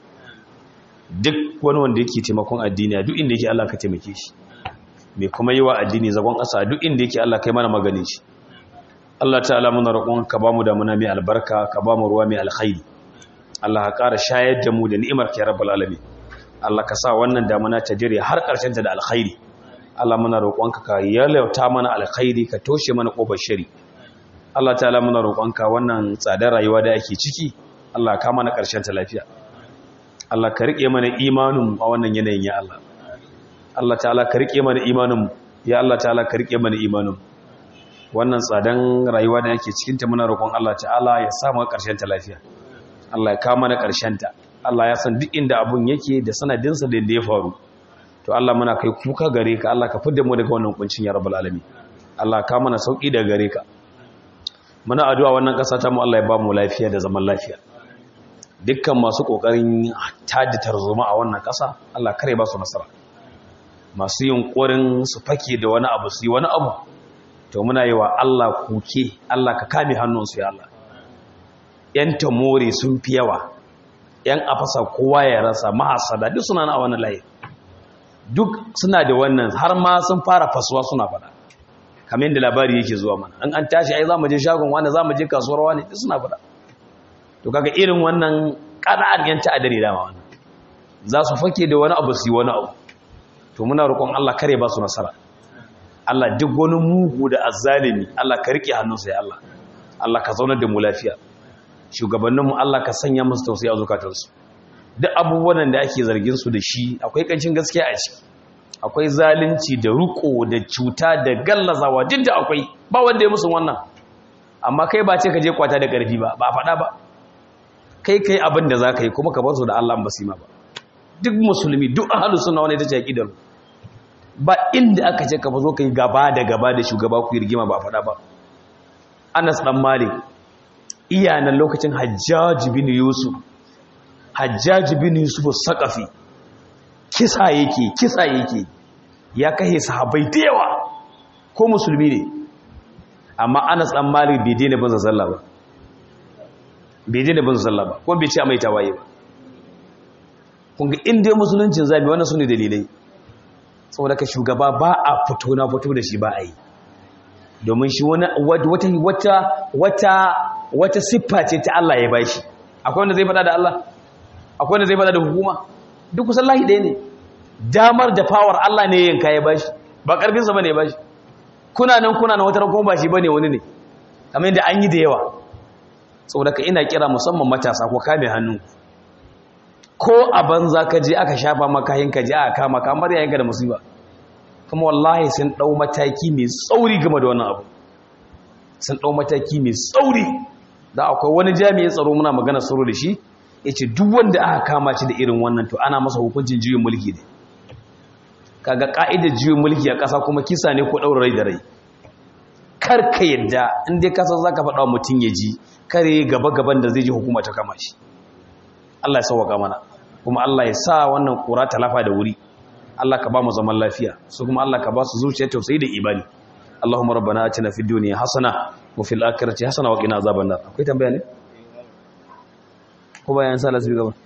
duk wani wanda yake taimakon addini duk inda yake Allah ka taimake shi mai kuma yi wa addini zagon ƙasa duk inda yake Allah kai mana magani shi Allah ta'ala muna roƙon ka bamu da muna mai albarka ka bamu ruwa mai alkhairi Allah ka ƙara shayar da mu da ni'imar ka ya rabbal alamin Allah ka sa wannan damuna ta dire har ƙarshen ta da alkhairi Allah muna roƙon ka ka yalauta mana alkhairi ka toshe mana ƙofar shari Allah ta'ala muna roƙon ka wannan tsadar rayuwa da ake ciki Allah ka mana ƙarshen ta lafiya Allah ka riƙe mana imanin a wannan yanayin ya Allah Allah ta'ala ka rike mana imanin ya Allah ta'ala ka rike mana imanin wannan tsadan rayuwa da yake cikin ta muna roƙon Allah ta'ala ya sa mu ƙarshen ta lafiya Allah ya kawo mana ƙarshen ta Allah ya san duk inda abun yake da sanadin sa da ya faru to Allah muna kai kuka gare ka Allah ka fidda mu daga wannan kuncin ya rabbul alamin Allah ka mana sauki daga gare ka muna addu'a wannan ƙasa ta mu Allah ya ba mu lafiya da zaman lafiya dukkan masu kokarin tada tarzoma a wannan ƙasa Allah kare ba su nasara masu yunkurin su fake da wani abu su yi wani abu to muna yi wa Allah kuke Allah ka kame hannunsu ya Allah yan tamore sun fi yawa yan afasa kowa ya rasa mahasada duk suna na wannan layi duk suna da wannan har ma sun fara fasuwa suna fada kamar yadda labari yake zuwa mana an an tashi ai za mu je shagon wani za mu je kasuwar wani duk suna fada to kaga irin wannan ƙana'an yan ta'adari dama wannan za su fake da wani abu su yi wani abu to muna roƙon Allah kare ba su nasara Allah duk wani mugu da azzalimi Allah ka rike hannunsa ya Allah Allah ka zaunar da mu lafiya shugabanninmu Allah ka sanya musu tausayi a zukatansu duk abubuwan da ake zargin su da shi akwai kancin gaskiya a ciki akwai zalunci da ruko da cuta da gallazawa duk da akwai ba wanda ya musu wannan amma kai ba ce ka je kwata da ƙarfi ba ba faɗa ba kai kai abin da za ka yi kuma ka bar su da Allah ba su ma ba duk musulmi duk ahlus sunna wani ita ce aqidar ba inda aka ce ka zo kai gaba da gaba da shugaba ku rigima ba faɗa ba Anas dan Malik iyanan lokacin Hajjaj bin Yusuf Hajjaj bin Yusuf Saqafi kisa yake kisa yake ya kai sahabbai da yawa ko musulmi ne amma Anas dan Malik bai daina bin sallah ba bai daina bin sallah ba ko bai ce mai tawaye ba kun ga inda musuluncin zabi wannan sune dalilai saboda ka shugaba ba a fito na fito da shi ba a yi domin shi wani wata wata wata wata siffa ce ta Allah ya bashi akwai wanda zai fada da Allah akwai wanda zai fada da hukuma duk kusan lahi ɗaya ne damar da power Allah ne yanka ya bashi ba karfinsa bane ya bashi kuna nan kuna nan wata ran kuma ba shi bane wani ne kamar yadda an yi da yawa saboda ka ina kira musamman matasa ko kame hannu ko a banza ka je aka shafa maka yin ka je aka kama kamar yayin ka da musiba kuma wallahi sun dau mataki mai tsauri game da wannan abu sun dau mataki mai tsauri da akwai wani jami'in tsaro muna magana tsaro da shi yace duk wanda aka kama shi da irin wannan to ana masa hukuncin juyin mulki ne kaga ka'idar juyin mulki a ƙasa kuma kisa ne ko daura rai da rai kar ka yadda in dai ka san zaka faɗa wa mutum ya ji kare gaba gaban da zai ji hukuma ta kama shi Allah ya sauwaka mana kuma Allah ya sa wannan kura ta lafa da wuri Allah ka ba mu zaman lafiya su kuma Allah ka ba su zuciya tausayi da imani Allahumma rabbana atina fid dunya hasana wa fil akhirati hasana wa qina azaban nar akwai tambaya ne ko bayan sa lasu gaba